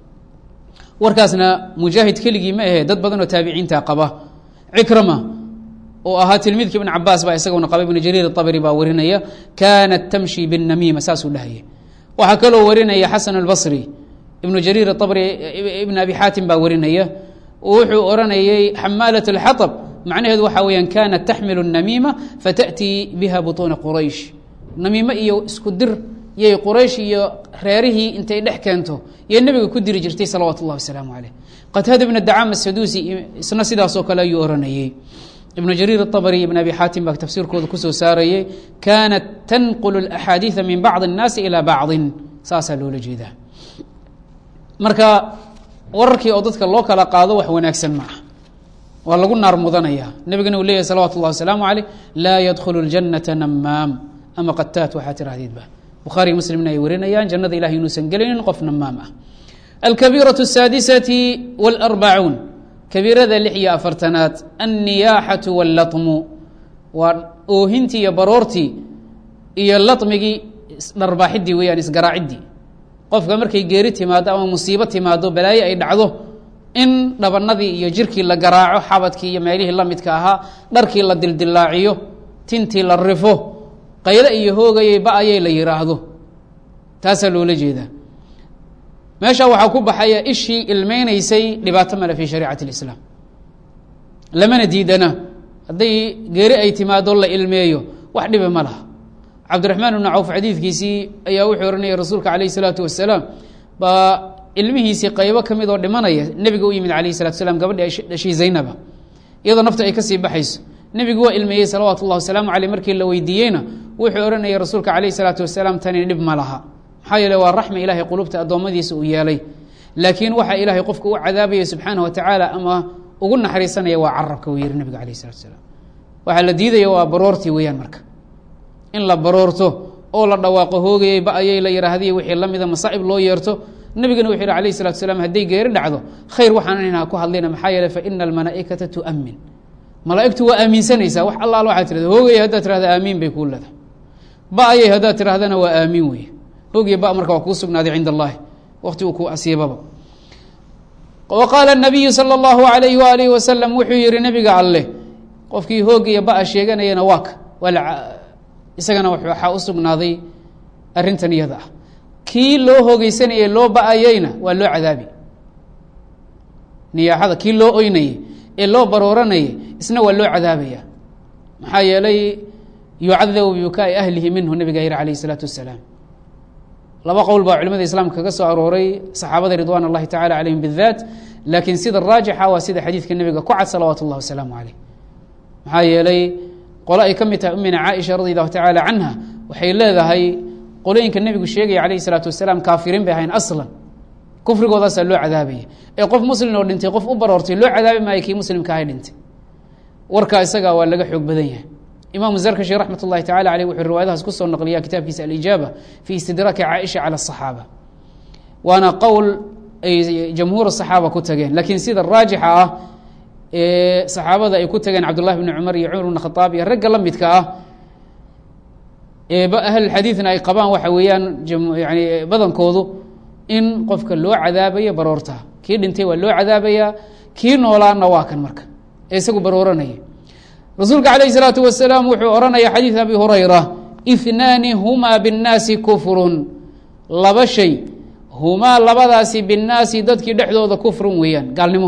warkaasna mujaahid keligii ma ahe dad badan oo taabiciinta qaba cikrama oo ahaa tilmiidka ibn cabaas baa isaguna qaba ibn jariir abri baa warinaya kaanat tamshi binamiima saasuu dhahaya waxaa kaloo warinaya xasan albasri ibnu jariir abri ibn abi xaatim baa warinaya wuxuu oranayey xamaalat اlxaطb macnaheedu waxaa weyaan kaanat taxmilu الnamiima fatأtii biha buطuuna quraysh namiimo iyo isku dir yay quraysh iyo reerihii intay dhex keento yay nebiga ku diri jirtay salawaat اllah wasalaamu caleyh qataada ibn dacaam asaduusi isna sidaasoo kale ayuu oranayey ibnu jariir aabari ibn abi xaatim baa tafsiirkooda kusoo saarayey kaanat tanqulu axaadiida min bacdi الnaasi ilaa bacdin saasaa loola jeedaa marka wararkii oo dadka loo kala qaado wax wanaagsan ma ah waa lagu naar mudanaya nebigana uu leyahy salawatu اllah wasalaamu aleyh laa yadkhulu اljanata namaam ama qataat waxaa tirahdeedba bukhaari muslimna ay warinayaan jannada ilahay inuusan gelaynin qof namaam ah alkabiiraة الsaadisati wاlarbacuun kabiirada lix iyo afartanaad anniyaaxatu wاllatmu waa oohintii iyo baroortii iyo latmigii dharbaaxidii weeyaan isgaraaciddii qofka markay geeri timaado ama musiibo timaado balaayo ay dhacdo in dhabanadii iyo jirkii la garaaco xabadkii iyo meelihii la midka ahaa dharkii la dildilaaciyo tintii la rifo qayle iyo hoogayay ba-ayay la yidhaahdo taasaa loola jeedaa meesha waxaa ku baxaya ishii ilmeynaysay dhibaato male fi shariicati اlislaam lamana diidana hadday geeri ay timaado la ilmeeyo wax dhibi ma laha cabdiraxmaan ibnu cawf xadiidkiisii ayaa wuxuu ohanayay rasuulka calayh isalaatu wasalaam baa ilmihiisii qaybo ka mid oo dhimanaya nebiga u yimid alayh salatu slam gabadhi dhashay zaynaba iyadoo nafta ay kasii baxayso nebigu waa ilmeeyey salawaatu اllah wasalaamu aleyh markii la weydiiyeyna wuxuu ohanayay rasuulka calayh salaatu wasalaam tani dhib ma laha maxaa yeele waa raxmi ilahay qulubta addoommadiisa uu yeelay laakiin waxa ilaahay qofka u cadaabaya subxaana wa tacaala ama ugu naxariisanaya waa carabka wuu yihi nabiga alayh salatu salaam waxaa la diidaya waa baroortii weeyaan marka in la baroorto oo la dhawaaqo hoogayay ba-ayay la yihahdiy wixii la mida masaa'ib loo yeerto nebigana wuxuu yihi alayh salatu salaam hadday geeri dhacdo khayr waxaan inaa ku hadlayna maxaa yeele fa ina almalaa'ikata tu'min malaa'igtu waa aaminsanaysaa wax allaal waxaa tirahda hoogayay haddaad tirahda aamiin bay kuu leedahay ba-ayay haddaad tirahdana waa aamiin weye hogiy ba marka waa kuu sugnaaday cind اllahi wakti uu ku asiibaba wa qaala الnabiyu salى اllahu alayh waalih wasalam wuxuu yihi nebiga alleh qofkii hoogiya ba-a sheeganayana waaka isagana waxaa u sugnaaday arintan iyada ah kii loo hoogeysanayay loo ba-ayeyna waa loo cadaabi niyaaxada kii loo oynayey ee loo barooranayay isna waa loo cadaabaya maxaa yeelay yucadabu bibukaai ahlihi minhu nabiga yiri alayh الsalaatu wasalaam laba qowl baa culimada islaamka kaga soo arooray saxaabada ridwan اllahi tacala calayhim bidaat laakiin sida raajixa waa sida xadiidka nebiga ku cad salawaatu اllah wasalaamu caleyh maxaa yeelay qole ay ka mid tahay umina caaisha radi allahu tacaala canha waxay leedahay qolooyinka nebigu sheegaya calayhi salaatu wasalaam kaafiriin bay ahayn aslan kufrigoodaasaa loo cadaabaya ee qof muslim oo dhintay qof u baroortay loo cadaabi maayo kii muslimka ahay dhintay warkaa isaga waa laga xoog badan yahay imaamu zarkashi raxmat اllahi tacala aleyh wuxuu riwaayadahaas kusoo naqliya kitaabkiisa alijaaba fi istidraaki caaisha cala asaxaaba waana qowl ay jamhuur saxaaba ku tageen laakiin sida raajixa ah ee saxaabada ay ku tageen cabdullahi bni cumar iyo cumar bn khadaab iyo ragga la midka ah ee ahlulxadiidna ay qabaan waxa weeyaan yani badankoodu in qofka loo cadaabayo baroorta kii dhintay waa loo cadaabayaa kii noolaana waa kan marka ee isagu barooranaya rasuulka calayh isalaatu wasalaam wuxuu odhanaya xadiid abi hurayra ihnaani humaa binnaasi kufrun laba shay humaa labadaasi binnaasi dadkii dhexdooda kufrun weeyaan gaalnimo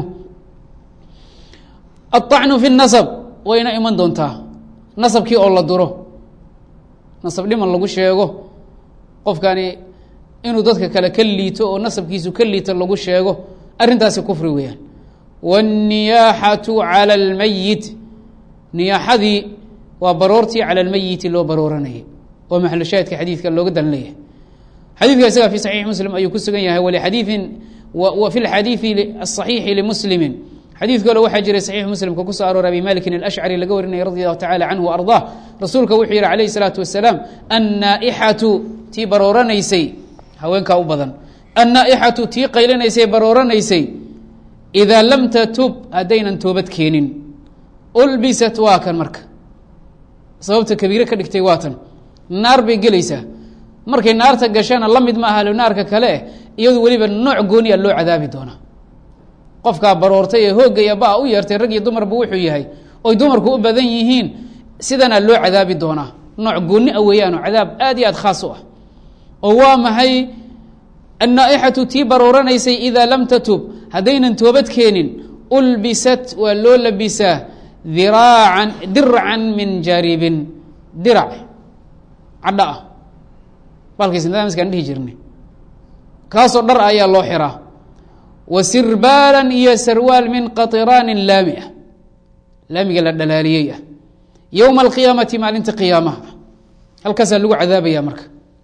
aلطacnu fi nasab wayna iman doontaa nasabkii oo la duro nasab dhiman lagu sheego qofkani inuu dadka kale ka liito oo nasabkiisu ka liito lagu sheego arrintaasi kufri weeyaan wاnniyaaxatu calى اlmayit niyaaxadii waa baroortii calى اlmeyiti loo barooranayay oo maxlushaahidka xadiidka looga dalan leeyahay xadiidka isaga fi saxiix muslim ayuu ku sugan yahay walixadiiin wa fi lxadiidi aلصaxiixi limuslimi xadiid kale waxaa jiray saxiix muslimka kusoo arooray abi malikin alashcari laga warinaya radi allahu tacala canhu ardaa rasuulka wuxuu yihi calayh الsalaatu wasalaam annaaixatu tii barooranaysay haweenkaa u badan annaaixatu tii qaylanaysay barooranaysay idaa lam tatub haddaynan toobad keenin ulbisat waa kan marka sababta kabiire ka dhigtay waa tan naar bay gelaysaa markay naarta gashana la mid ma aha naarka kale eh iyadu weliba nooc gooniya loo cadaabi doonaa qofkaa baroortay ee hoogaya ba u yeertay rag iyo dumarba wuxuu yahay oy dumarku u badan yihiin sidanaa loo cadaabi doonaa nooc gooni a weeyaanoo cadaab aad iyo aad khaas u ah oo waa maxay annaaixatu tii barooranaysay idaa lam tatub haddaynan toobad keenin ulbisat waa loo labisaa diraacan dircan min jaribin dirac cadho ah balkiisnadaamiskaan dhihi jirnay kaasoo dhar ayaa loo xiraa wa sirbaalan iyo sarwaal min qatiraanin laami ah laamiga la dhalaaliyey ah yowma alqiyaamati maalinta qiyaamaha halkaasaa lagu cadaabaya marka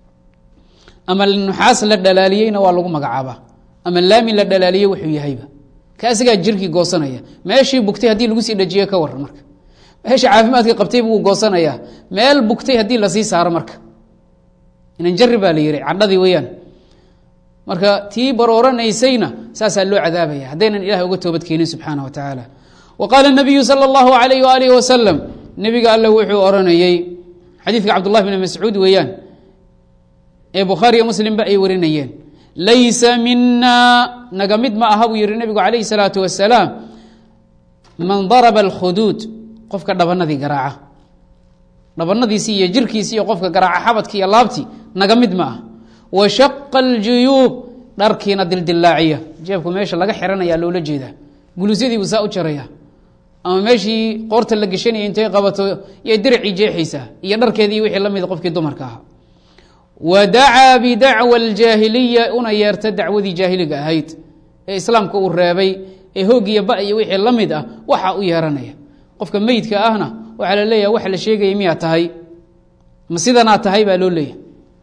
ama nuxaas la dhalaaliyeyna waa lagu magacaabaa ama laami la dhalaaliye wuxuu yahayba ka asigaa jirkii goosanaya meeshii bugtay haddii lagu sii dhajiye ka waran marka meesha caafimaadka qabtay buu goosanayaa meel bugtay haddii lasii saaro marka inan jari baa la yihi cadhadii weyaan marka tii barooranaysayna saasaa loo cadaabaya haddaynan ilahay uga toobad keenin subxaana wa tacaala wa qaala nabiyu sala allahu alayh waalihi wasalam nebiga alle wuxuu oranayey xadiidka cabdullahi bn mascuud weeyaan ee bukhaariyo muslimba ay warinayeen laysa mina naga mid ma aha buu yihi nebigu calayhi salaatu wasalaam man daraba alkhuduud qofka dhabanadii garaaca dhabanadiisii iyo jirkiisii iyo qofka garaaca xabadki iyo laabtii naga mid ma ah wa shaqa aljuyuub dharkiina dildilaaciya jeebku meesha laga xiranaya loola jeedaa gulusyadii buu saa u jaraya ama meeshii qoorta la geshanaya intay qabato yay diracii jeexaysaa iyo dharkeedii wixii la mida qofkii dumarka ahaa wa dacaa bidacwa aljaahiliya una yeerta dacwadii jaahiliga ahayd ee islaamka uu reebay ee hoogiya ba iyo wixii la mid ah waxaa u yeeranaya qofka meydka ahna waxaa la leeyaha wax la sheegaya miyaa tahay ma sidanaa tahay baa loo leeyahay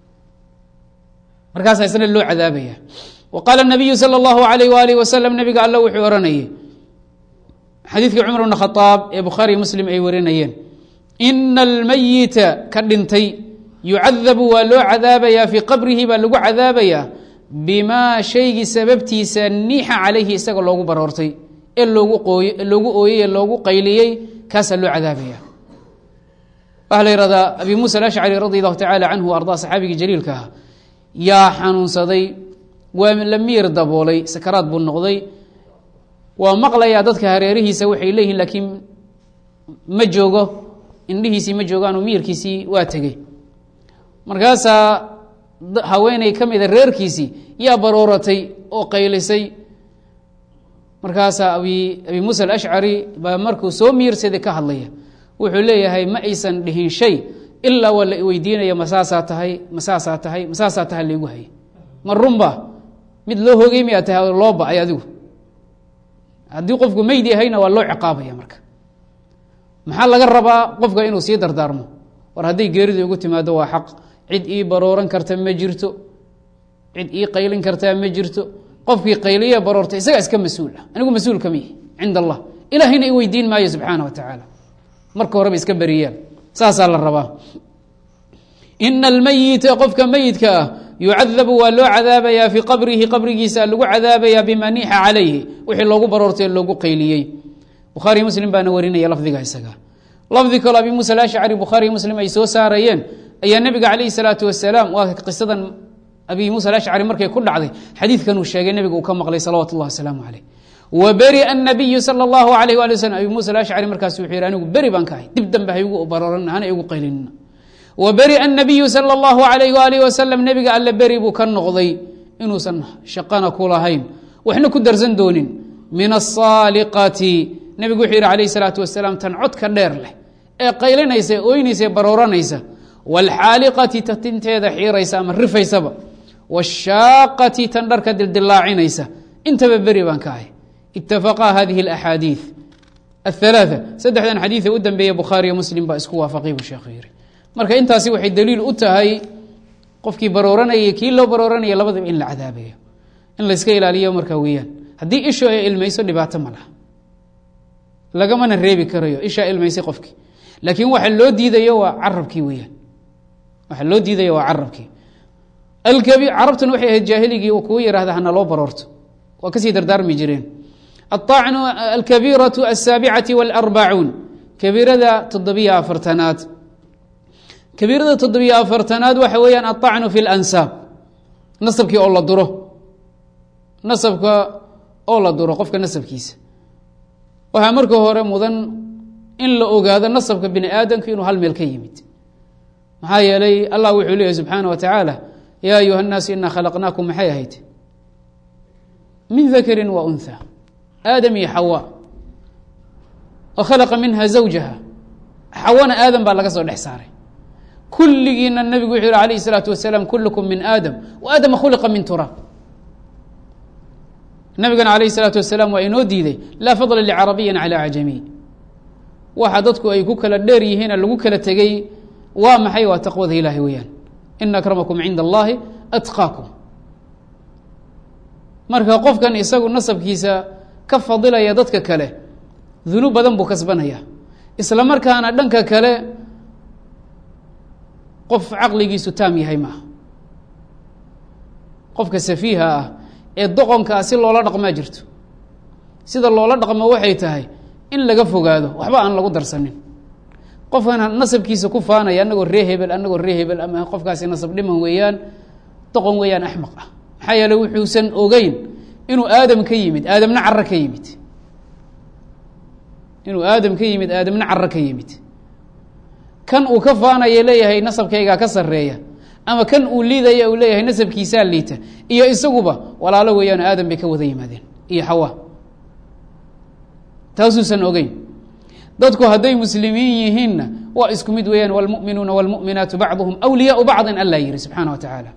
markaasa isna loo cadaabaya wa qaala nabiyu sala allahu alayh waalih wasalam nabiga alla wuxuu ohanayay xadiidkii cumar bn khaaab ee bukhaariy muslim ay warinayeen ina almayita ka dhintay yucadabu waa loo cadaabayaa fii qabrihi baa lagu cadaabayaa bimaa shaygii sababtiisa niixa calayhi isaga loogu baroortay ee loogu qooy loogu ooyey ee loogu qayliyey kaasaa loo cadaabaya waxaa la yihahdaa abi muusa alashcari radi allahu tacala canhu ardaa saxaabigii jaliilka ah yaa xanuunsaday waa la miir daboolay sakaraad buu noqday waa maqlayaa dadka hareerihiisa waxay leeyihiin laakiin ma joogo indhihiisii ma joogaanoo miyirkiisii waa tegey markaasaa haweeney ka mida reerkiisii yaa barooratay oo qaylisay markaasaa abi abi muusa alashcari baa markuu soo miirsaday ka hadlaya wuxuu leeyahay ma aysan dhihin shay ilaa waa la weydiinaya masaasaa tahay masaasaa tahay masaasaa tahay laygu hayay ma runba mid loo hogey miyaa tahay loo ba-ay adigu haddii qofku meyd yahayna waa loo ciqaabaya marka maxaa laga rabaa qofka inuu sii dardaarmo war hadday geeridii ugu timaado waa xaq cid ii barooran karta ma jirto cid ii qaylin kartaa ma jirto qofkii qayliya baroorta isagaa iska mas-uul ah anigu mas-uul kama yihi cind allah ilaahayna i weydiin maayo subxaana wa tacaala marka horeba iska beriyaan saasaa la rabaa ina almayita qofka meyidka ah yucadabu waa loo cadaabayaa fii qabrihi qabrigiisa lagu cadaabayaa bima niixa calayhi wixii loogu baroortay loogu qayliyey bukhaariy muslim baana warinaya lafdiga isaga lafdi kaloo abi muusa alashcari bukhaariy muslim ay soo saarayeen ayaa nebiga calayhi salaatu wasalaam waa qisadan abi muusa alashcari markay ku dhacday xadiidkan uu sheegay nebiga uu ka maqlay salawatu llahi wasalaamu caleyh wa beria anabiyu sala allahu alayh waali waslm abi muusa alashcari markaas wuxuu yihi anigu beri baan ka ahay dib dambe haygu barooran hana igu qaylinina wa beria anabiyu sala allahu alayh waalih wasalam nebiga alle beri buu ka noqday inuusan shaqana ku lahayn waxna ku darsan doonin min asaaliqati nebigu wuxuu yihi calayh salaatu wasalaam tan codka dheer leh ee qaylinaysa ee ooynaysa ee barooranaysa waalxaaliqati ta tinteeda xiiraysa ama rifaysaba washaaqati tan dharka dildilaacinaysa intaba beri baan ka ahay itafaqaa hadihi alaxaadiid athalaatha saddexdan xadiida u dambeeya bukhaariyo muslim baa isku waafaqay buu sheekhu yihi marka intaasi waxay daliil u tahay qofkii barooranayay kii loo barooranaya labadaba in la cadaabayo in layska ilaaliyo markaa weeyaan haddii ishu ay ilmayso dhibaato ma laha lagamana reebi karayo ishaa ilmaysay qofkii laakiin waxa loo diidayo waa carabkii weyaan waxa loo diidayo waa carabkii carabtuna waxay ahayd jaahiligii kugu yihahda hana loo baroorto waa kasii dardaarmi jireen aacnu alkabiiratu asaabicati walarbacuun kabiirada toddobiyo afartanaad kabiirada toddobiyo afartanaad waxa weeyaan aacnu fi lansaab nasabkii oo la duro nasabka oo la duro qofka nasabkiisa waxaa marka hore mudan in la ogaado nasabka bini aadamka inuu hal meel ka yimid maxaa yeelay allah wuxuu leeyahy subxaana wa tacaala yaa ayuha الnaasu ina khalaqnaakum maxay ahayd min dakri wa unha aadam iyo xawa wa khalaqa minha zawjaha xawana aadam baa laga soo dhex saaray kulligiina nabigu wuxuu yihi alayh الsalaatu wasalaam kulkm min aadam wa aadama khuliqa min turaab nabigana alayh الsalaatu wasalaam waa inoo diiday laa fadla licarabiyin calى acjamiy waxa dadku ay ku kala dheer yihiina lagu kala tegey waa maxay waa taqwada ilaahay weeyaan ina akramakum cinda allahi atqaakum marka qofkan isagu nasabkiisa ka fadilaya dadka kale dunuub badan buu kasbanaya isla markaana dhanka kale qof caqligiisu taam yahay maaha qofka safiiha ah ee doqonkaa si loola dhaqmaa jirto sida loola dhaqmo waxay tahay in laga fogaado waxba aan lagu darsanin qofkan nasabkiisa ku faanaya anagoo ree hebel anagoo ree hebel ama qofkaasi nasab dhiman weeyaan doqon weeyaan axmaq ah maxaa yeele wuxuusan ogeyn inuu aadam ka yimid aadamna caro ka yimid inuu aadam ka yimid aadamna caro ka yimid kan uu ka faanaya leeyahay nasabkaygaa ka sareeya ama kan uu liidaya uu leeyahay nasabkiisaa liita iyo isaguba walaalo weeyaan aadam bay ka wada yimaadeen iyo xawa taasuusan ogeyn dadku hadday muslimiin yihiinna waa isku mid weeyaan wاlmuؤminuuna wاlmuؤminaatu bacduhum أwliyaau bacdi alla yihi subxaana wa tacaala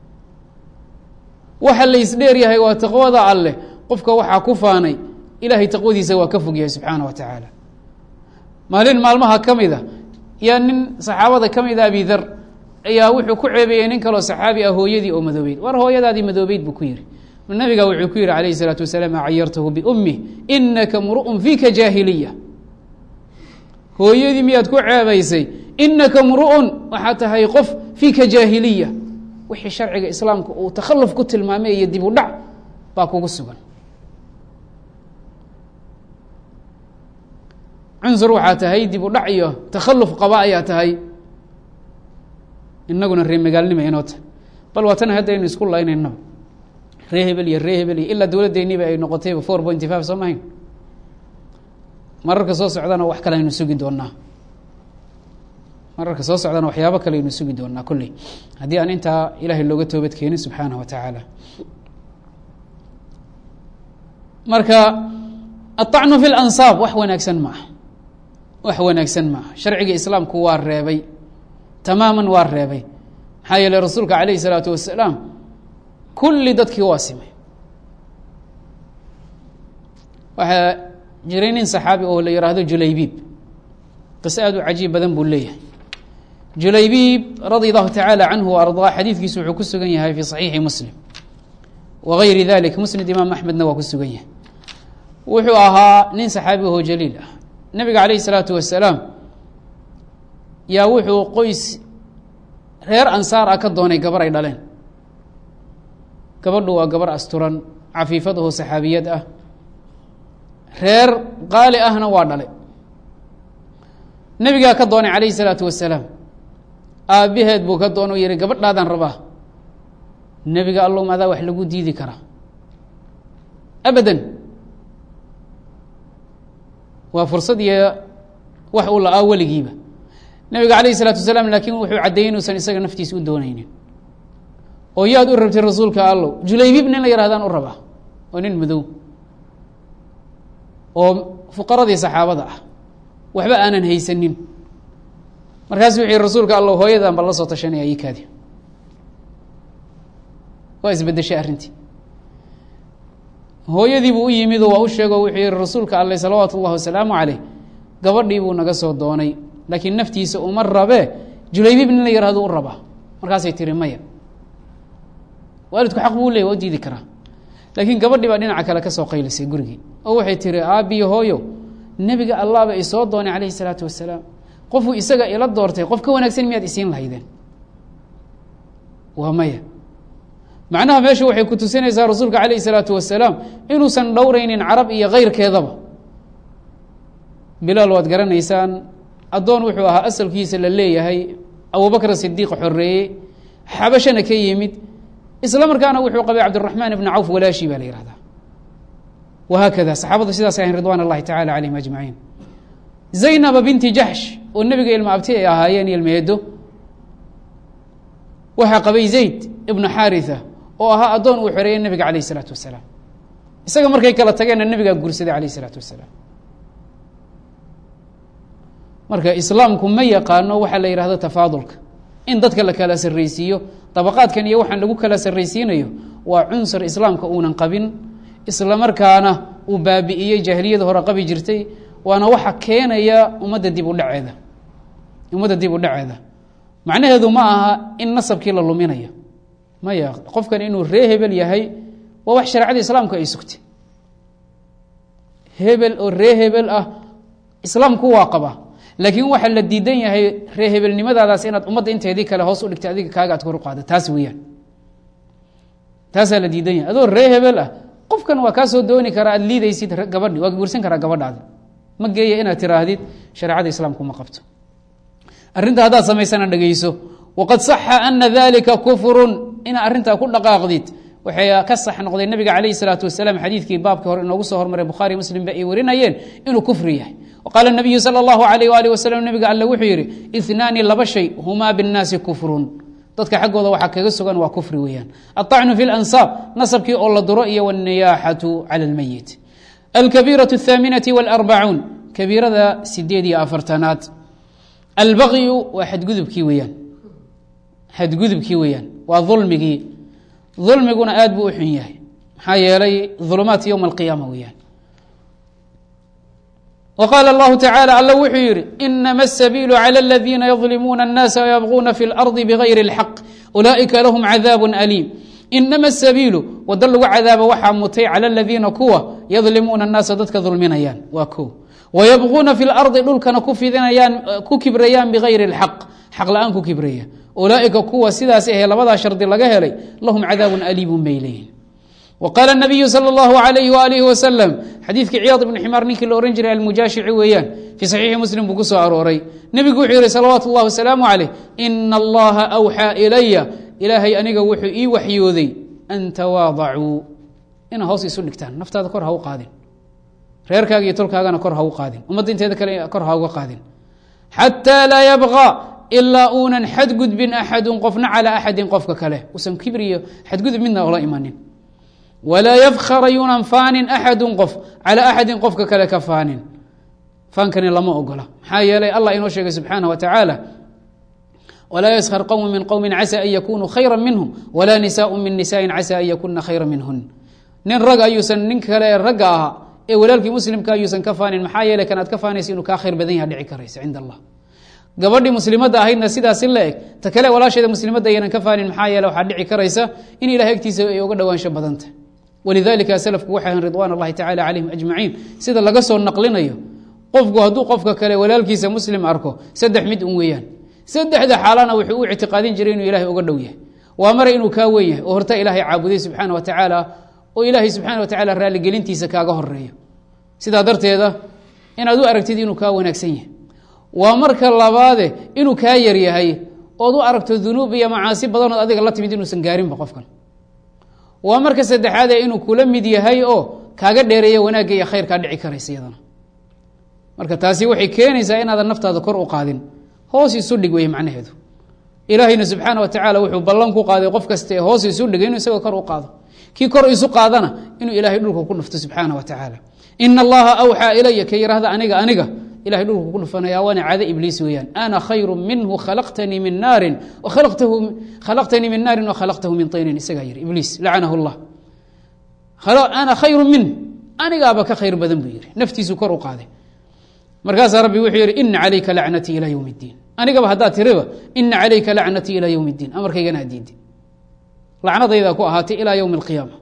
waxa la isdheer yahay waa taqwada alleh qofka waxaa ku faanay ilahay taqwadiisa waa ka fog yahay subxaana wa tacaala maalin maalmaha ka mida yaa nin saxaabada ka mida abi dar ayaa wuxuu ku ceebeeyey nin kaloo saxaabi ah hooyadii oo madoobeyd war hooyadaadii madoobeyd buu ku yihi nabiga wuxuu ku yihi alayh الsalaatu wasalaam cayartahu biumih inaka mru'un fiika jaahiliya hooyadii miyaad ku ceebaysay inaka mru'un waxaa tahay qof fiika jaahiliya wixii sharciga islaamka uu takhaluf ku tilmaamay iyo dib u dhac baa kugu sugan cunsur waxaa tahay dib u dhac iyo takhaluf qaba ayaa tahay inaguna ree magaalnima inoo tahay bal waa tan haddaynu isku laynaynaba ree hebel iyo ree hebel iyo ilaa dowladdeeniba ay noqotayba four pointy five soo mahayn mararka soo socdana wax kale aynu sugi doonaa mararka soo socdana waxyaabo kale aynu sugi doonaa kolley haddii aan intaa ilaahay looga toobad keenin subxaanah wa tacaala marka aلطacnu fi اlansaab wax wanaagsan ma aha wax wanaagsan ma aha sharciga islaamku waa reebay tamaaman waa reebay maxaa yeeley rasuulka alayh الsalaatu wasalaam kulli dadkii waa simay waxaa jiray nin saxaabi oo la yihahdo julaybiib qise aad u cajiib badan buu leeyahay julaybiib radi allahu tacaala canhu wa ardaa xadiidkiisu wuxuu ku sugan yahay fi saxiixi muslim wa gayri dalik musnad imaam axmedna waa ku sugan yahay wuxuu ahaa nin saxaabi ahoo jaliil ah nabiga calayh isalaatu wasalaam yaa wuxuu qoys reer ansaar ah ka doonay gabar ay dhaleen gabadhu waa gabar asturan cafiifad ahoo saxaabiyad ah reer qaali ahna waa dhalay nebigaa ka doonay calayhi salaatu wasalaam aabbaheed buu ka doona o yihi gabadhaadaan rabaa nebiga allahum adaa wax lagu diidi karaa abadan waa fursad iyo wax uu la-aa weligiiba nebiga calayhi salaatu wasalaam laakiin wuxuu caddeeyey inuusan isaga naftiisa u dooneynin oo yaad u rabtay rasuulka allow julaybiib nin la yarahdaan u rabaa oo nin madow oo fuqaradii saxaabada ah waxba aanan haysanin markaasu wuxu yihi rasuulka allow hooyadan bal la soo tashanaya ikaadi waa isbedeshay arrintii hooyadiibuu u yimid oo waa u sheego wuxuu yihi rasuulka alleh salawaatu ullahi wasalaamu caleyh gabadhii buu naga soo doonay laakiin naftiisa uma rabee julaybiib nin la yihahdo u rabaa markaasay tiri maya waalidku xaq buu leeyay waa u diidi karaa laakiin gabadhii baa dhinaca kale ka soo qaylisay gurigii oo waxay tihi aabbiyo hooyo nebiga allahba isoo doonay calayhi salaatu wasalaam qofuu isaga ila doortay qof ka wanaagsan miyaad isiin lahaydeen waa maya macnaha meesha waxay ku tusinaysaa rasuulka calayhi salaatu wasalaam inuusan dhowraynin carab iyo kayrkeedaba bilaal waad garanaysaan addoon wuxuu ahaa asalkiisa la leeyahay abubakr sidiiq xoreeyey xabashana ka yimid isla markaana wuxuu qabay cabdiraxmaan ibna cawf walaashi baa la yihahdaa wahaakada saxaabadu sidaas ahayn ridwan اllahi tacala calayhim ajmaciin zaynaba binti jaxsh oo nebiga ilma abti ay ahaayeen ilmeedo waxaa qabay zayd ibnu xaritha oo ahaa addoon uu xoreeyey nebiga calayh isalaatu wasalaam isaga markay kala tageenna nebigaa guursaday calayh isalaatu wasalaam marka islaamku ma yaqaano waxaa la yihahdo tafaadulka in dadka la kala sarraysiiyo dabaqaadkan iyo waxaan lagu kala sarraysiinayo waa cunsur islaamka uunan qabin isla markaana uu baabi'iyey jaahiliyada hore qabi jirtay waana waxa keenaya ummadda dib u dhaceeda ummadda dib u dhaceeda macnaheedu ma aha in nasabkii la luminayo maya qofkan inuu ree hebel yahay waa wax shareecada islaamku ay sugtay hebel oo ree hebel ah islaamku waa qaba laakiin waxaa la diidan yahay ree hebelnimadaadaas inaad ummadda inteedii kale hoos u dhigtay adiga kaaga aad kor u qaada taas weeyaan taasaa la diidan yahay adoo ree hebel ah qofkan waa kaa soo dooni karaa aad liidaysid gabadhi waa guursan karaa gabadhaada ma geeya inaad tiraahdid shareecada islaamku ma qabto arrinta haddaad samaysana dhegeyso waqad saxa ana dalika kufrun inaad arrintaa ku dhaqaaqdid waxay ka sax noqday nabiga calayh salaatu wasalaam xadiidkii baabkii hore inoogu soo hormaray bukhaari muslimba ay warinayeen inuu kufri yahay waqaala nabiyu sala allahu alayh waalih wasalam nabiga alle wuxuu yidhi inaani laba shay humaa binnaasi kufrun dadka xaggooda waxaa kaga sugan waa kufri weeyaan aلطacnu fi اlansaab nasabkii oo la duro iyo wاlniyaaxatu calى اlmeyit alkabiiraة الthaaminaةi wاlarbacuun kabiirada sideed iyo afartanaad albagyu waa xadgudubkii weeyaan xadgudubkii weeyaan waa dulmigii dulmiguna aad buu u xun yahay maxaa yeelay ظulumaat ywma اlqiyaama weeyaan وqاl الlه taعالى all wuxuu yihi inma السبيل عlى الذiina يظلمuuna الناس ويبغuna في الأرض بغayr الحق أuلئika lahm عذاab أليم inama السبيiل wado lagu cadaabo waxaa mutay calى الذiina kuwa yظlimuuna الناasa dadka dulminayaan waa ko ويبغuna في الأرضi dhulkana ku fidinayaan ku kibrayaan bغayr الحق xaq la-aan ku kibraya ulaaئika kuwa sidaas ahe labadaa shardi laga helay lahm cadاab أliim bay leeyihin wqaala الnabiyu salى اllahu alayh walihi waslm xadiidkii ciyaad ibnu ximaar ninkii la ohan jiray almujaashici weeyaan fii saxiixi muslim buu ku soo arooray nebigu wuxuu yihi salawaatu اllahi wasalaamu calayh ina allaha awxaa ilaya ilaahay aniga wuxuu ii waxyooday an tawaadacuu ina hoos isu dhigtaan naftaada kor ha u qaadin reerkaaga iyo tolkaagana kor ha u qaadin ummadda inteeda kale kor ha uga qaadin xataa laa yabqa ilaa uunan xadgudbin axadun qofna calaa axadin qofka kale usan kibriyo xadgudub midna ola imanin walaa yafkhara yuunan faanin axadu qof calaa axadin qofka kale ka faanin faankani lama ogola maxaa yeelay allah inoo sheegay subxaanah wa tacaala walaa yaskhar qowmu min qowmin casa an yakunuu khayra minhum walaa nisaau min nisaain casa an yakuna khayra minhun nin rag ayuusan nin kale ee ragga ahaa ee walaalkii muslimka ayuusan ka faanin maxaa yeelay kan aad ka faanaysa inuu kaa khayr badan yaha dhici karaysa cinda allah gabadhii muslimadda ahaydna sidaasi la eg ta kale walaasheeda muslimadda aynan ka faanin maxaa yeele waxaa dhici karaysa in ilahay agtiisa ay uga dhowaansho badanta walidalika slafku waxay ahan ridwan اllahi tacala calayhim ajmaciin sida laga soo naqlinayo qofku hadduu qofka kale walaalkiisa muslim arko saddex mid un weeyaan saddexda xaalana wuxuu u ictiqaadin jiray inuu ilahay uga dhow yahay waa mare inuu kaa wen yahay oo horta ilaahay caabuday subxaana wa tacaala oo ilaahay subxaana wa tacala raaligelintiisa kaaga horeeyo sidaa darteeda inaad u aragtid inuu kaa wanaagsan yahay waa marka labaade inuu kaa yar yahay ood u aragto dunuub iyo macaasi badanood adiga la timid inuusan gaarinba qofkan waa marka saddexaadee inuu kula mid yahay oo kaaga dheereeya wanaagga iyo khayrkaa dhici karaysa iyadana marka taasi waxay keenaysaa inaadan naftaada kor u qaadin hoos isu dhig wey macnaheedu ilaahayna subxaana wa tacaala wuxuu ballan ku qaaday qof kasta ee hoos isu dhigay inuu isagoo kor u qaado kii kor isu qaadana inuu ilaahay dhulka ku dhufto subxaana wa tacaala ina allaha awxaa ilaya ka yihahda aniga aniga ilahay dhulku ku dhufanaya waana caado ibliis weeyaan ana khayru minhu khalaqtanii min naarin khalaqtanii min naarin wakhalaqtahu min taynin isagaa yihi ibliis lacanahu llah ana khayru min anigaaba ka khayr badan buu yihi naftiisu kor u qaaday markaasaa rabbi wuxuu yihi ina calayka lacnatii ilaa ywm اddiin anigaba haddaad tiriba ina calayka lacnatii ilaa ywm اddiin amarkaygana adiidi lacnadaydaa ku ahaatay ilaa ywmi اlqiyaama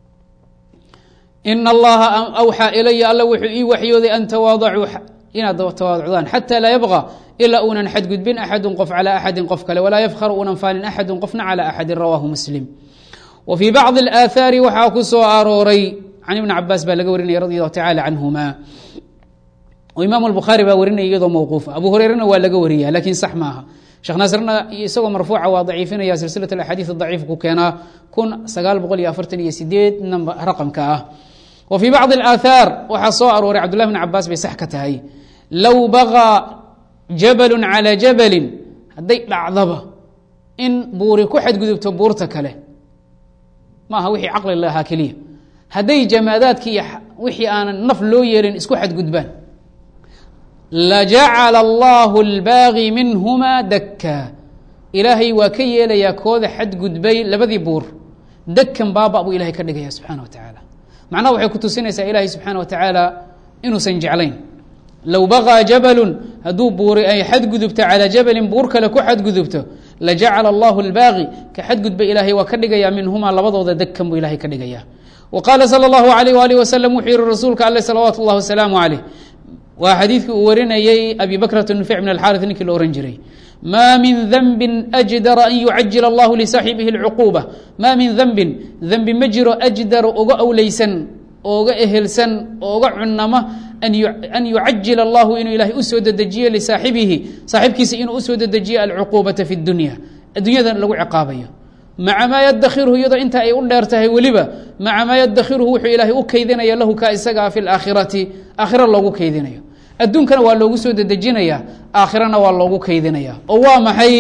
ina allaha awxaa ilaya alla wuxuu ii waxyooday an tawaadacuu inaad tawaaducdaan xata laa yabqa ilaa uunan xadgudbin axadu qof calى axadi qof kale walaa yafkhar uunan faanin axadu qofna calى axadi rawaahu muslim wa fii bacضi اlaahaari waxaa ku soo arooray can ibni cabaas baa laga warinaya radi allahu tacala canhuma imaam اbukhaari baa warinaya iyadoo mawquufa abu hureyrena waa laga wariya lakiin sax maaha sheekh naasirna isagoo marfuuca waa daciifinaya silsilat axaadiis daciif ku keenaa kun sagaal boqol iyo afartan iyo sideed nmb raqamka ah wa fii bacضi اlaahaar waxaa soo arooray cabdullahi bn cabaas bay sax ka tahay low bagaa jabalu calى jabalin hadday dhacdaba in buuri ku xadgudubto buurta kale maaha wixii caqli lahaa keliya hadday jamaadaadki iyo wixii aanan naf loo yeelin isku xadgudbaan lajacala allahu اlbaagi minhuma dakka ilaahay waa ka yeelayaa kooda xadgudbay labadii buur dakan baaba buu ilahay ka dhigaya subxaana wa tacaala macnaha waxay ku tusinaysaa ilaahay subxaana wa tacaala inuusan jeclayn low baqaa jabalun hadduu buuri ay xadgudubto calaa jabalin buur kale ku xadgudubto lajacala allahu lbaaqi ka xadgudba ilaahay waa ka dhigayaa minhumaa labadooda degkan buu ilahay ka dhigayaa wa qaala sala allahu alayh waalih wasalam wuxuu yihi rasuulka ale salawaatu اllah wasalaamu caleyh waa xadiidkii uu warinayey abi bakrata nufec min alxaari ninkii la ohan jiray ma min denbi ajdara an yucajil allahu lisaaxibihi اlcuquuba maa min denbin dembi ma jiro ajdara uga awleysan ooga ehelsan ooga cunama an yucajil allahu inuu ilaahay usoo dedejiyo lisaaxibihi saaxibkiisa inuu usoo dedejiyo alcuquubata fi dunya addunyada lagu ciqaabayo maca maa yadakhiruhu iyadoo inta ay u dheer tahay weliba maca maa yadakhiruhu wuxuu ilaahay u keydinaya lahu ka isagaa fi laakhirati aakhira loogu keydinayo adduunkana waa loogu soo dedejinaya aakhirana waa loogu keydinaya oo waa maxay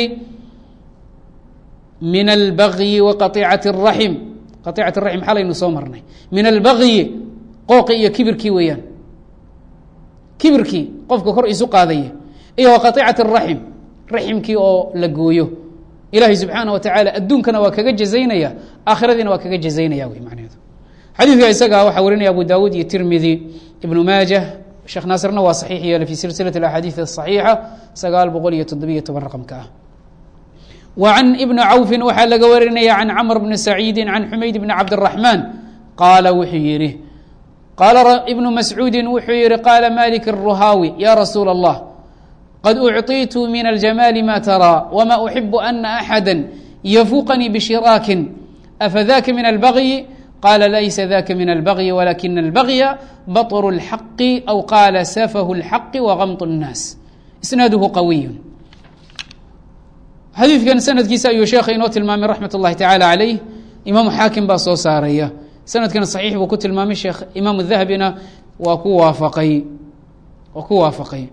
min albagyi wa qaicati raxim qaicati raxim xalaynu soo marnay min albagyi qooqi iyo kibirkii weeyaan kibirkii qofka kor isu qaadaya iyo wa qaicati raxim raximkii oo la gooyo ilaahay subxaana wa tacaala adduunkana waa kaga jazaynaya aakhiradiina waa kaga jazaynaya wey macnaheedu xadiidka isaga waxaa warinaya abu daawuud iyo tirmidi ibnu maaja sheekh naasirna waa saxiix yeelay fi silsilat axaadiid asaxiixa sagaal boqol iyo toddobiyo toban raqamka ah wa can ibni cawfin waxaa laga warinaya can camr bni saciidi can xumayd bni cabdiraxmaan qaala wuxuu yihi qaala ibnu mascuudi wuxuu yihi qaala malik الruhaawi ya rasuula اllah qad ucطiitu min aljamaali ma taraa wma uxibu ana axada yafuqanii bishiraakin afadaka min albagyi qala laysa daka min albagyi walakina albagya baطru اlxaqi aw qaala safahu اlxaqi wagamط الnaas isnaaduhu qawiy xadiidkan sanadkiisa ayuu sheekha inoo tilmaamay raxmat اllahi tacaala calayh imaamu xaakim baa soo saaraya sanadkana saxiix buu ku tilmaamay sheekh imaamu dahabina waa ku waafaqay waa ku waafaqay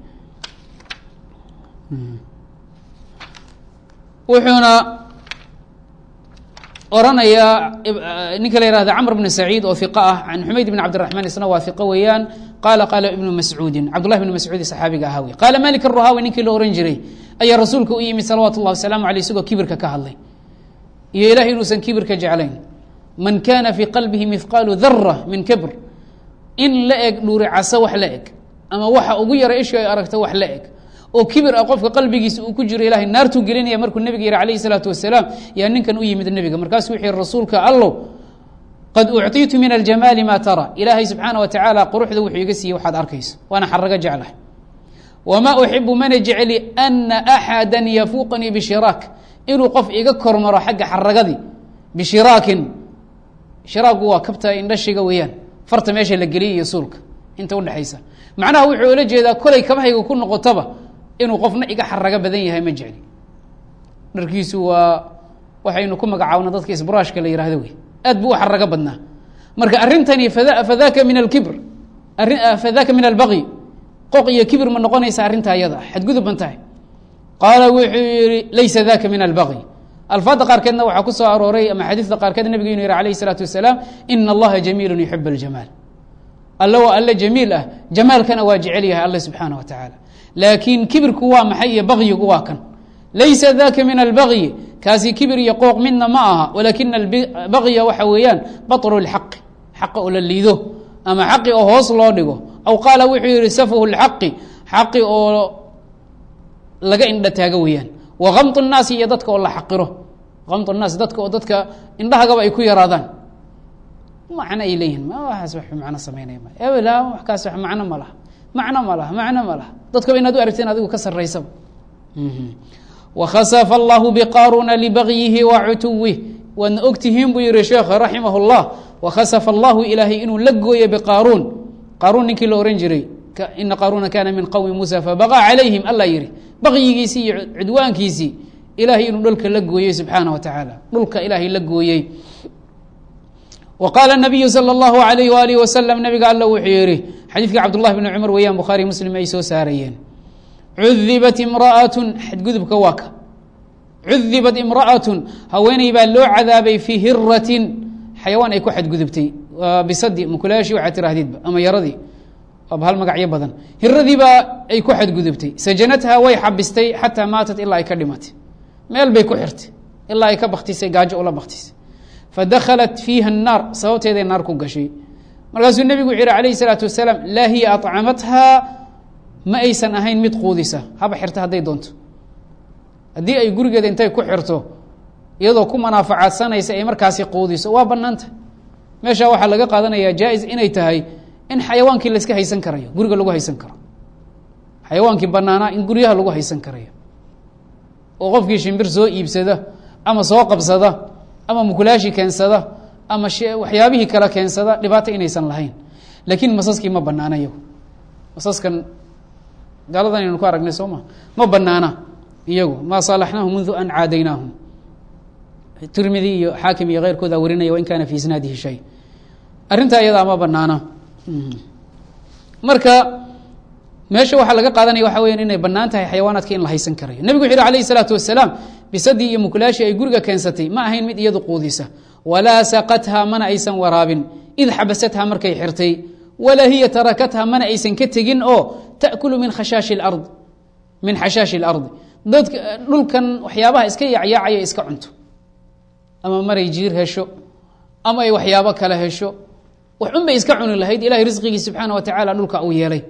wuxuuna oranayaa ninka la yihahda cmr bn saciid oo iq ah can xumayd bn cabdiraحman isna waa iqo weeyaan qaala qaala ibnu mascuudin cabdullahi bn mascuudi saxaabiga ahaa wey qaala malik الruhaawi ninkii la ohan jiray ayaa rasuulka u yimid salawaatu اllah wasalaamu aleyh isagoo kibirka ka hadlay iyo ilahay inuusan kibirka jeclayn man kana fii qalbihi mihqaalu dara min kibr in la eg dhuuri caso wax la eg ama waxa ugu yara ishu ay aragto wax la eg oo kibir ah qofka qalbigiisa uu ku jiro ilahay naartuu gelinaya markuu nebiga yihi alayhi salaatu wasalaam yaa ninkan u yimid nebiga markaasuu wuxuu yihi rasuulka allow qad ucطiitu min aljamaali ma tara ilaahay subxaana wa tacaala quruxda wuxuu iga siiyey waxaad arkayso waana xarago jeclahay wamaa uxibu mana jecli ana axada yafuuqanii bishiraak inuu qof iga kormaro xagga xaragadii bishiraakin shiraagu waa kabta indhashiga weeyaan farta meesha la geliyay iyo suulka inta udhexaysa macnaha wuxuu ula jeedaa kolay kabahayga ku noqotaba inuu qofna iga xarago badan yahay ma jecli dharkiisu waa waxaynu ku magacaabna dadka isburaashka la yihahdo wey aad buu u xarago badnaa marka arrintani fadaka min alkibr fadaka min albaqyi qoq iyo kibir ma noqonaysa arrinta ayada xadgudub ban tahay qaala wuxuu yihi laysa daka min albaqyi alfaadda qaarkeedna waxaa ku soo arooray ama xadiista qaarkeed nebigu inu yihi alayh isalaatu wasalaam ina allaha jamiilu yuxib aljamaal alle waa alle jamiil ah jamaalkana waa jecel yahay alle subxaana wa tacaala laakiin kibirku waa maxay iyo bakyigu waa kan laysa daka min albagyi kaasi kibir iyo qooq midna ma aha walakina albagya waxa weeyaan baطru اlxaqi xaqa oo la liido ama xaqi oo hoos loo dhigo aw qaala wuxuu yihi safahu اlxaqi xaqi oo laga indha taago weeyaan wa gamط الnaasi iyo dadka oo la xaqiro gamط الnaas dadka oo dadka indhahagaba ay ku yaraadaan macno ay leeyihin waaas wa macno samaynaya ma ebela wakaas wa macno ma laha macno ma laha macno ma laha dadkaba inaad u aragteen adigu ka saraysaba wakhasafa allahu biqaaruna libagyihi wa cutuwih waadna ogtihiin buu yihi sheekh raximah اllah wakhasafa allahu ilaahay inuu la gooyo biqaaruun qaaruun ninkii la ohan jiray ina qaaruuna kana min qowmi muusa fabaqaa calayhim alla yihi baqyigiisii iyo cudwaankiisii ilahay inuu dhulka la gooyey subxaana wa tacaala dhulka ilaahay la gooyey w qaala nabiyu salى اllahu alayh waalih wasalam nabiga alla wuxuu yihi xadiidkii cabdullahi bni cumar weeyaan bukhaari muslim ay soo saarayeen cudibat imraatun xadgudubka waa ka cudibat imra'atun haweeney baa loo cadaabay fii hiratin xayawaan ay ku xadgudubtay bisadi mukulaashii waxaa tirahdidba ama yaradii waaba hal magacyo badan hiradiibaa ay ku xadgudubtay sajanatha way xabistay xataa maatat ilaa ay ka dhimatay meel bay ku xirtay ilaa ay ka baktisay gaajo ula baktisay fadakhalat fiiha الnaar sababteeday naar ku gashay markaasuu nebigu wuxu yihi alayh الsalaatu wasalaam laa hiya aطcamathaa ma aysan ahayn mid quudisa haba xirta hadday doonto haddii ay gurigeeda intay ku xirto iyadoo ku manaafacaadsanaysa ay markaasi quudiso waa banaanta meeshaa waxaa laga qaadanayaa jaa-is inay tahay in xayawaankii layska haysan karayo guriga lagu haysan karo xayawaankii banaanaa in guryaha lagu haysan karayo oo qofkii shimbir soo iibsada ama soo qabsada ama mukulaashi keensada ama waxyaabihii kale keensada dhibaato inaysan lahayn laakiin masaskii ma banaana iyagu masaskan gaaladan aynu ku aragnay soo ma ma banaana iyagu maa saalaxnaahum mundu an caadaynaahum tirmidi iyo xaakim iyo keyrkooda warinaya wain kaana fi isnaadihi shay arrintaa iyadaa ma banaana marka meesha waxaa laga qaadanaya waxa weya inay banaan tahay xayawaanaadka in la haysan karayo nebigu wuxu yhi alayh isalaatu wasalaam bisadii iyo mukulaashi ay guriga keensatay ma ahayn mid iyadu quudisa walaa saqatha mana aysan waraabin id xabasatha markay xirtay walaa hiya tarakatha mana aysan ka tegin oo taأkulu min khashaashi اlard min xashaashi اlardi dadka dhulkan waxyaabaha iska yaacyaacaya iska cunto ama maray jiir hesho ama ay waxyaabo kale hesho wax un bay iska cuni lahayd ilahay risqigii subxaana wa tacaala dhulka uu yeelay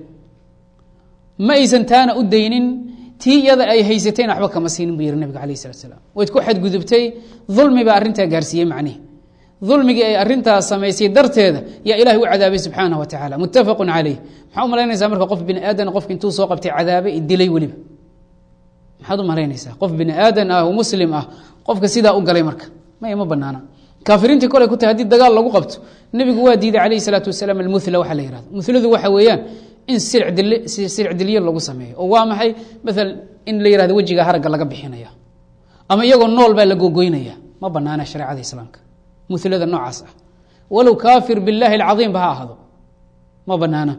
ma aysan taana u daynin tii iyada ay haysatayna waxba kama siinin buu yihi nabiga alayh salat slaam wayd ku xadgudubtay dulmi baa arrintaa gaarsiiyey macnihi dulmigii ay arrintaas samaysay darteeda yaa ilahay u cadaabay subxaana wa tacala muttafaqu caleyh maxaa u malaynaysaa marka qof bini aadan qofka intuu soo qabtay cadaabay dilay weliba maxaad u malaynaysaa qof bini aadan ah oo muslim ah qofka sidaa u galay marka may ma banaana kaafiriintii kolay ku tahay hadii dagaal lagu qabto nebigu waa diiday calayhi salaatu wasalaam almuhla waxa la yihahdo muhladu waxa weeyaan in sirc dilyo lagu sameeyo oo waa maxay maala in la yihahdo wejiga haragga laga bixinaya ama iyagoo nool baa la gogoynaya ma banaana shareecada islaamka mulada noocaas ah walow kaafir biاllahi اlcaiim ba ha ahdo ma banaana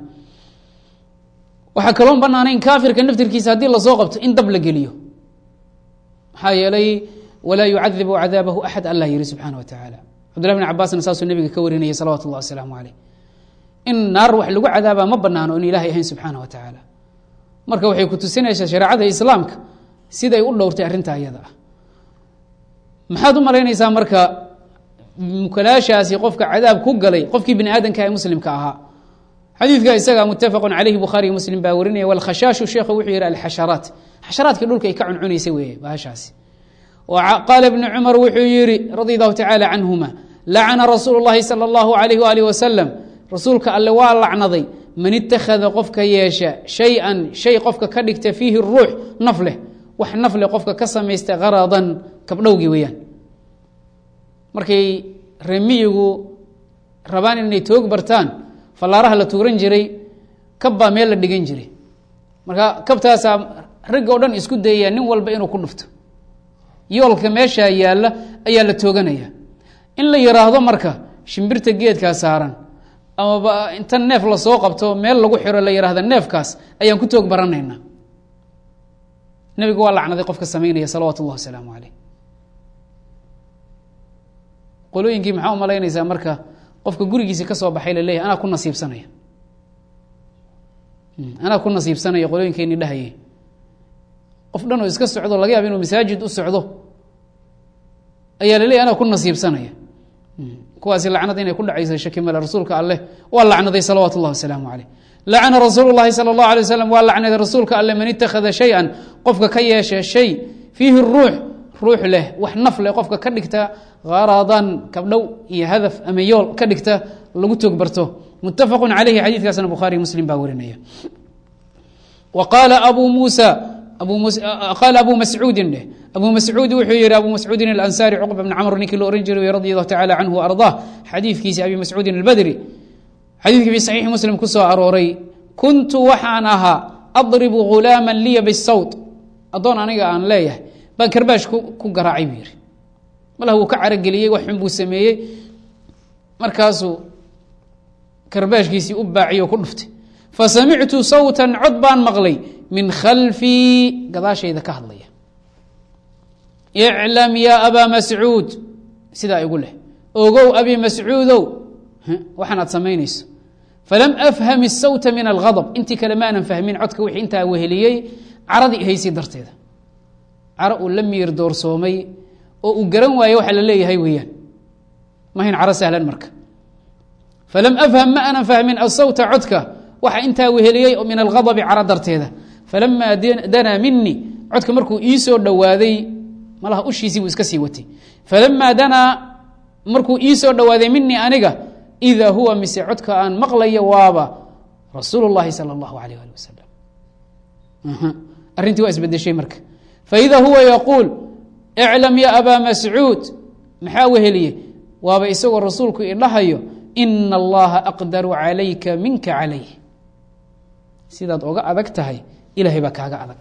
waxaa kaloon banaanayn kaafirka naftirkiisa haddii lasoo qabto in dab la geliyo maxaa yeelay walaa yucadibu cadaabahu axad allah yihi subxaana wa tacaala cabdullah bn cabaasna saasuu nebiga ka warinaya salawatu اllah wasalaamu aleyh in naar wax lagu cadaabaa ma banaano in ilaahay ahayn subxaana wa tacaala marka waxay ku tusinaysaa shareecada islaamka siday u dhowrtay arrintaa iyada ah maxaad u malaynaysaa marka mukalaashaasi qofka cadaab ku galay qofkii bini aadamka ee muslimka ahaa xadiidka isaga mutafaqu caleyhi bukhaariy muslim baa warinaya walkhashaashu sheekhu wuxuu yihi alxasharaat xasharaadkii dhulka ay ka cuncunaysay weeye bahashaasi qaala ibnu cumar wuxuu yihi radi allahu tacaala canhuma lacana rasuulu llahi sala allahu alayh waalih wasalam rasuulka alle waa lacnaday man itakhada qofka yeesha shay-an shay qofka ka dhigta fiihi ruux naf leh wax naf leh qofka ka samaysta haradan kabdhowgii weeyaan markay remiyigu rabaan inay toog bartaan fallaaraha la tuuran jiray kab baa meel la dhigan jiray marka kabtaasaa ragga o dhan isku dayaya nin walba inuu ku dhufto yoolka meeshaa yaalla ayaa la tooganaya in la yiraahdo marka shimbirta geedkaa saaran amaba inta neef lasoo qabto meel lagu xiro la yihahda neefkaas ayaan ku toog baranaynaa nebigu waa lacnaday qofka samaynaya salawaatu اllah wasalaamu caleyh qolooyinkii maxaa u malaynaysaa marka qofka gurigiisi ka soo baxay laleeyahy anaa ku nasiibsanaya anaa ku nasiibsanaya qolooyinkeeni dhahayay qof dhan oo iska socdo laga yaaba inuu masaajid u socdo ayaa laleeyahy anaa ku nasiibsanaya kuwaasi lacnad inay ku dhacaysa shaki male rasuulka alleh waa lacnaday salawaatu اllah wasalaamu caleyh lacana rasuulu llahi salى اllahu alay waslam waa lacnaday rasuulka alleh man itakhada shay-an qofka ka yeesha shay fiihi ruux ruux leh wax naf leh qofka ka dhigta haradan kabdhow iyo hadaf ama yool ka dhigta lagu toog barto mutafaqu caleyhi xadiidkaasna bukhaariy muslim baa warinaya wa qaala abu muusa qaala abu mascuudin dheh abu mascuud wuxuu yihi abu mascuudin alansaari cuqba bn camr ninkii la ohan jiray radi allahu tacala canhu ardaa xadiidkiisi abi mascuudin albadri xadiidkii fi saxiixi muslim ku soo arooray kuntu waxaan ahaa adribu ghulaama liya bisawt addoon aniga aan leeyahay baan karbaash ku garaacay buu yihi malah wuu ka carageliyey wax xun buu sameeyey markaasuu karbaashkiisii u baaciyo ku dhuftay fasamictu sawtan cod baan maqlay min khalfii gadaashayda ka hadlaya iclam yaa abaa mascuud sidaa igu leh ogow abi mascuudow waxaan aad samaynayso falam afham isawta min alghadab intii kale maanan fahmin codka wixii intaa weheliyey caradii haysay darteeda caro uu la miir doorsoomay oo uu garan waaye waxa la leeyahay weeyaan mahayn caro sahlan marka falam afham ma anan fahmin asawta codka waxa intaa weheliyey min alghadabi cara darteeda falamaa danaa minii codka markuu ii soo dhowaaday malaha ushiisii buu iska sii watay falamaa danaa markuu ii soo dhowaaday minii aniga idaa huwa mise codka aan maqlayo waaba rasuul اllahi salى اllahu alayh ali wasalam arrintii waa isbedeshay marka faida huwa yaquul iclam ya abaa mascuud maxaa weheliye waaba isagoo rasuulku idhahayo ina allaha aqdaru calayka minka calayh sidaad oga adag tahay ilahay baa kaaga adag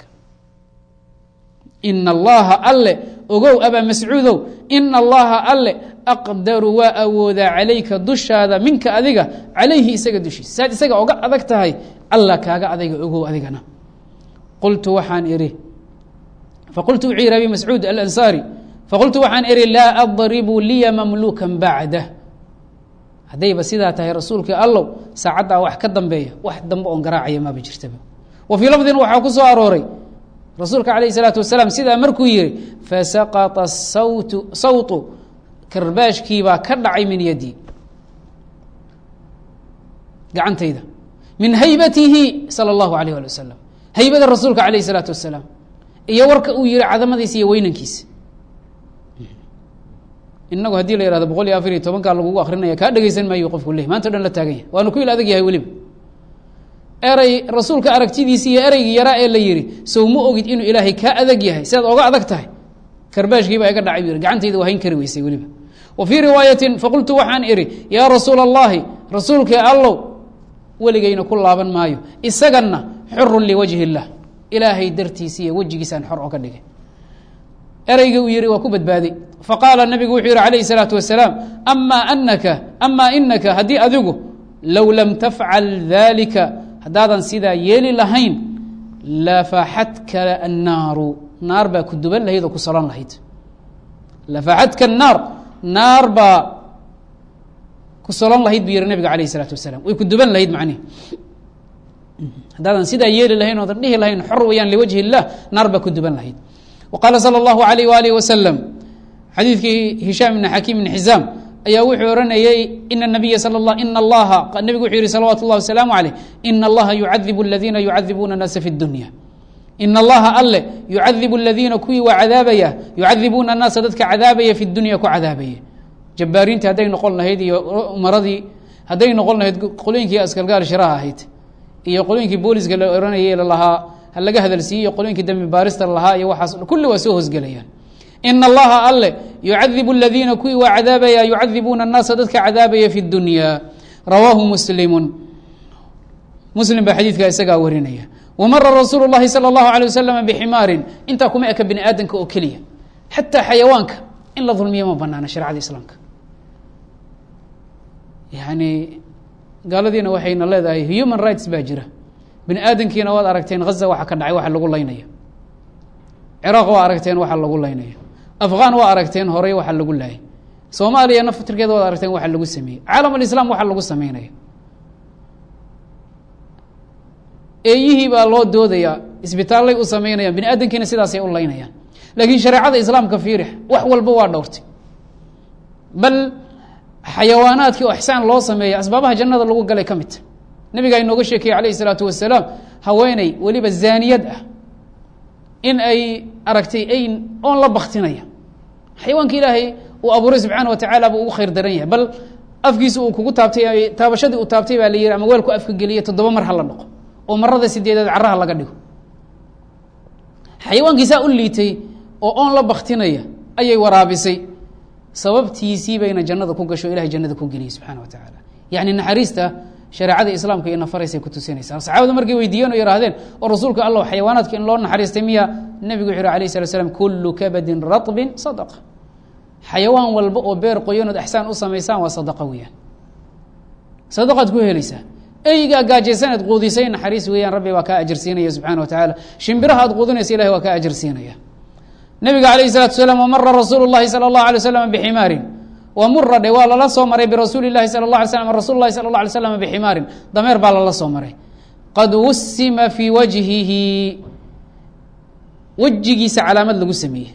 ina allaha alle ogow abaa mascuudow ina allaha alle aqdaru waa awoodaa calayka dushaada minka adiga calayhi isaga dushiisa saad isaga oga adag tahay alla kaaga adayga ogow adigana qultu waxaan idhi faqultu wuxuu yihi abi mascuud alansaari faqultu waxaan idhi laa adribu liya mamluukan bacdah haddayba sidaa tahay rasuulkii allow saacaddaa wax ka dambeeya wax dambe oon garaacaya maaba jirtaba wa fii lafdin waxaa ku soo arooray rasuulka calayh isalaatu wasalaam sidaa markuu yihi fasaqطa sawtu sawtu karbaashkiibaa ka dhacay min yadii gacantayda min haybatihi salى اllahu alayh ali wasalam haybada rasuulka calayh isalaatu wasalaam iyo warka uu yihi cadamadiisa iyo weynankiisa inagu haddii la yihahdo boqol iyo afar iyo tobankaa lagugu akrinaya kaa dhegeysan maayo qofku leh maanta o dhan la taagan yahay waanu ku il adag yahay weliba erey rasuulka aragtidiisi iyo ereygii yaraa ee la yihi sow ma ogid inuu ilaahay kaa adag yahay sidaad oga adag tahay karbaashkiibaa iga dhacay bu yhi gacantayda waa hayn kari weysay weliba wa fii riwaayatin faqultu waxaan idhi yaa rasuula allahi rasuulkii allow weligayna ku laaban maayo isaganna xurun liwajhi اllah ilaahay dartiisa iyo wejigiisaan xor oga dhigay ereyga uu yihi waa ku badbaaday faqaala nabigu wuxuu yihi calayhi الsalaatu wasalaam ama anaka amaa inaka haddii adigu low lam tafcal dalika haddaadan sidaa yeeli lahayn lafaxadka annaaru naar baa ku duban lahayd oo ku salon lahayd lafaxadka annaar naar baa ku solon lahayd buu yihi nabiga alayh الsalaatu wasalaam way ku duban lahayd macnihi haddaadan sidaa yeeli lahayn oodan dhihi lahayn xor weyaan liwajhi اllah naar baa ku duban lahayd wa qaala salى اllahu alayh waalih wasalam xadiidkii hishaam ibn xakiim ibn xizaam ayaa wuxuu ohanayey ina nabiya sal la ina allaha nebigu wuxuu yihi salawatu اllah wasalaamu aleyh ina allaha yucadibu aladiina yucadibuuna الnaasa fi اdunya ina allaha alle yucadibu aladiina kuwii waa cadaabaya yucadibuuna الnaasa dadka cadaabaya fi dunya ku cadaabaya jabbaariintii hadday noqon lahayd iyo umaradii hadday noqon lahayd qolooyinkii askalgaal shiraha ahayd iyo qolooyinkii booliska la ohanayay lalahaa ha laga hadalsiiyey iyo qolooyinkii dambi baarista lahaa iyo waxaas kulli waa soo hosgelayaan ina allaha alle yucadibu aladiina kuwii waa cadaabaya yucadibuuna الnaasa dadka cadaabaya fi اdunya rawaahu muslimu muslim baa xadiidka isagaa warinaya wamara rasuulu اllahi salى اllahu alيه wasalam bximaarin intaa kuma eka bini aadamka oo keliya xataa xayawaanka in la dulmiya ma banaana sharecada islaamka yani gaaladiina waxayna leedahay human rights baa jira bini aadamkiina waad aragteen haza waxa ka dhacay waxa lagu laynaya ciraaq waa aragteen waxa lagu laynaya afghan waa aragteen horey waxa lagu laayay soomaaliya naftirkeeda waad aragteen waxa lagu sameeyey caalam alislaam waxa lagu sameynaya eeyihii baa loo doodayaa isbitaallay u sameynayaan bini aadamkiina sidaasay u laynayaan laakiin shareecada islaamka fiirix wax walba waa dhowrtay bal xayawaanaadkii oo ixsaan loo sameeya asbaabaha jannada lagu galay ka midta nabigaa inooga sheekeyey calayh isalaatu wasalaam haweeney weliba zaaniyad ah in ay aragtay ayn oon la baktinaya xayawaanka ilaahay uu abuuray subxaana wa tacaala buu ugu khayr daran yahay bal afkiisa uu kugu taabtay taabashadii uu taabtay baa la yihi ama weelku afka geliya toddoba mar ha la dhaqo oo marada sideedaad caraha laga dhigo xayawaankiisaa u liitay oo oon la baktinaya ayay waraabisay sababtiisii bayna jannada ku gasho ilahay jannada ku geliyey subxana wa tacaala yacni naxariista shareecada islaamka iyo nafaraysay ku tusinaysaa saxaabada markay weydiiyeen oo yihaahdeen oo rasuulka allah xayawaanaadka in loo naxariistay miya nebigu wuxu yhi alayh slat slam kullu kabadin raطbin sadaqa xayawaan walba oo beer qoyanood axsaan u samaysaan waa sadaqa weeyaan sadaqaad ku helaysaa eygaa gaajaysaneed quudisay naxariis weeyaan rabbi baa kaa ajarsiinaya subxana wa tacaala shimbiraha aad quudinaysa ilahi waa kaa ajarsiinaya nabiga alayh الsalatu asalaam wamara rasuulu اllahi salى اllahu alay waslam bximaarin wamura dhe waa lala soo maray birasuuli اlahi salى اlah alay slam rasul lahi sala اlah alay slam bximaarin dameer baa lala soo maray qad wusima fii wajhihi wejigiisa calaamad lagu sameeyey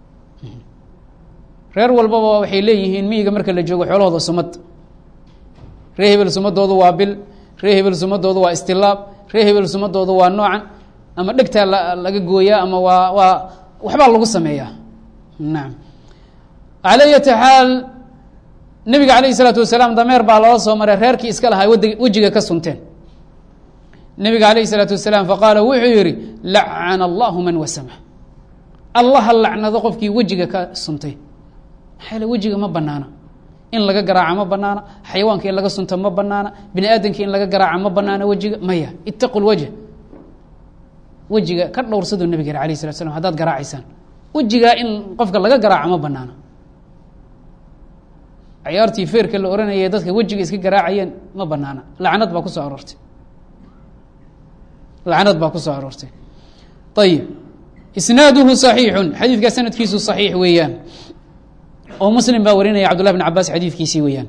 reer walbaba waxay leeyihiin miyiga marka la joogo xoolahooda sumad reer hebel sumadoodu waa bil ree hebel sumadoodu waa istilaab ree hebel sumadoodu waa noocan ama dhegtaa laga gooyaa ama waa waa waxbaa lagu sameeyaa nacam calى yati xaal nebiga calayh isalaatu wasalaam dameer baa loola soo maray reerkii iska lahaa wad wejiga ka sunteen nebiga calayh isalaatu wasalaam faqaala wuxuu yihi lacana allahu man wasama allaha lacnado qofkii wejiga ka suntay maxaa yale wejiga ma banaana in laga garaaca ma banaana xayawaanka in laga sunta ma banaana bini aadamka in laga garaaca ma banaana wejiga maya itaqu lwajh wejiga ka dhowrsaduu nebig yiri alayh salat slam hadaad garaacaysaan wejigaa in qofka laga garaaca ma banaana ciyaartii feerka la oranayay dadka wejiga iska garaacayeen ma banaana lacnad baa kusoo aroortay lacnad baa kusoo aroortay ayib isnaaduhu صaxiixu xadiidkaa sanadkiisu صaxiix weeyaan oo muslim baa warinaya cabdullah bn cabaas xadiidkiisii weeyaan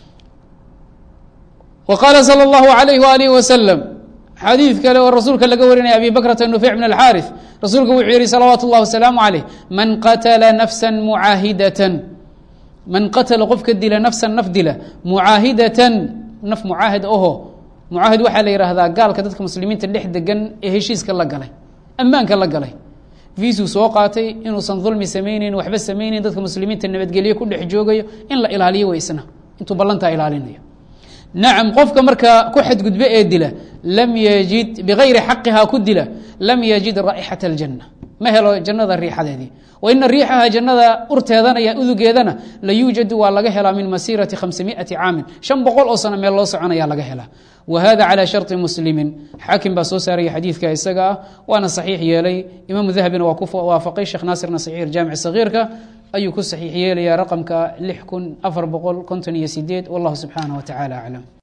wa qaala salى اllahu alayh waalih waslm xadiid kale oo rasuulka laga warinaya abi bakrata nufeyc bn alxaariث rasuulka wuxuu yihi salawaatu اllah wasalaamu عaleyh man qatla nafsa mucaahidatan man qatala qofka dila nafsan naf dila mucaahidatan naf mucaahid aho mucaahid waxaa la yihahdaa gaalka dadka muslimiinta dhex degan ee heshiiska la galay ammaanka la galay viisuu soo qaatay inuusan dulmi samayneyn waxba samayneyn dadka muslimiinta nabadgelyo ku dhex joogayo in la ilaaliyo way isna intuu ballantaa ilaalinayo nacam qofka markaa ku xadgudbe ee dila lam yajid bigayri xaqihaa ku dila lam yajid raa'ixata aljanna ma helo jannada riixadeedii wa ina riixaha jannada urteedana iyo udugeedana la yuujadu waa laga helaa min masiirati khamsamiati caamin shan boqol oo sano meel loo soconaya laga helaa wa hada calى sharطi muslimin xaakim baa soo saaraya xadiidka isaga ah waana saxiix yeelay imaamu dahabina waa ku waafaqay sheekh naasirna saxiix jaamic sagiirka ayuu ku saxiix yeelaya raqamka lix kun afar boqol konton iyo sideed wallahu subxaanaه wa tacala aclam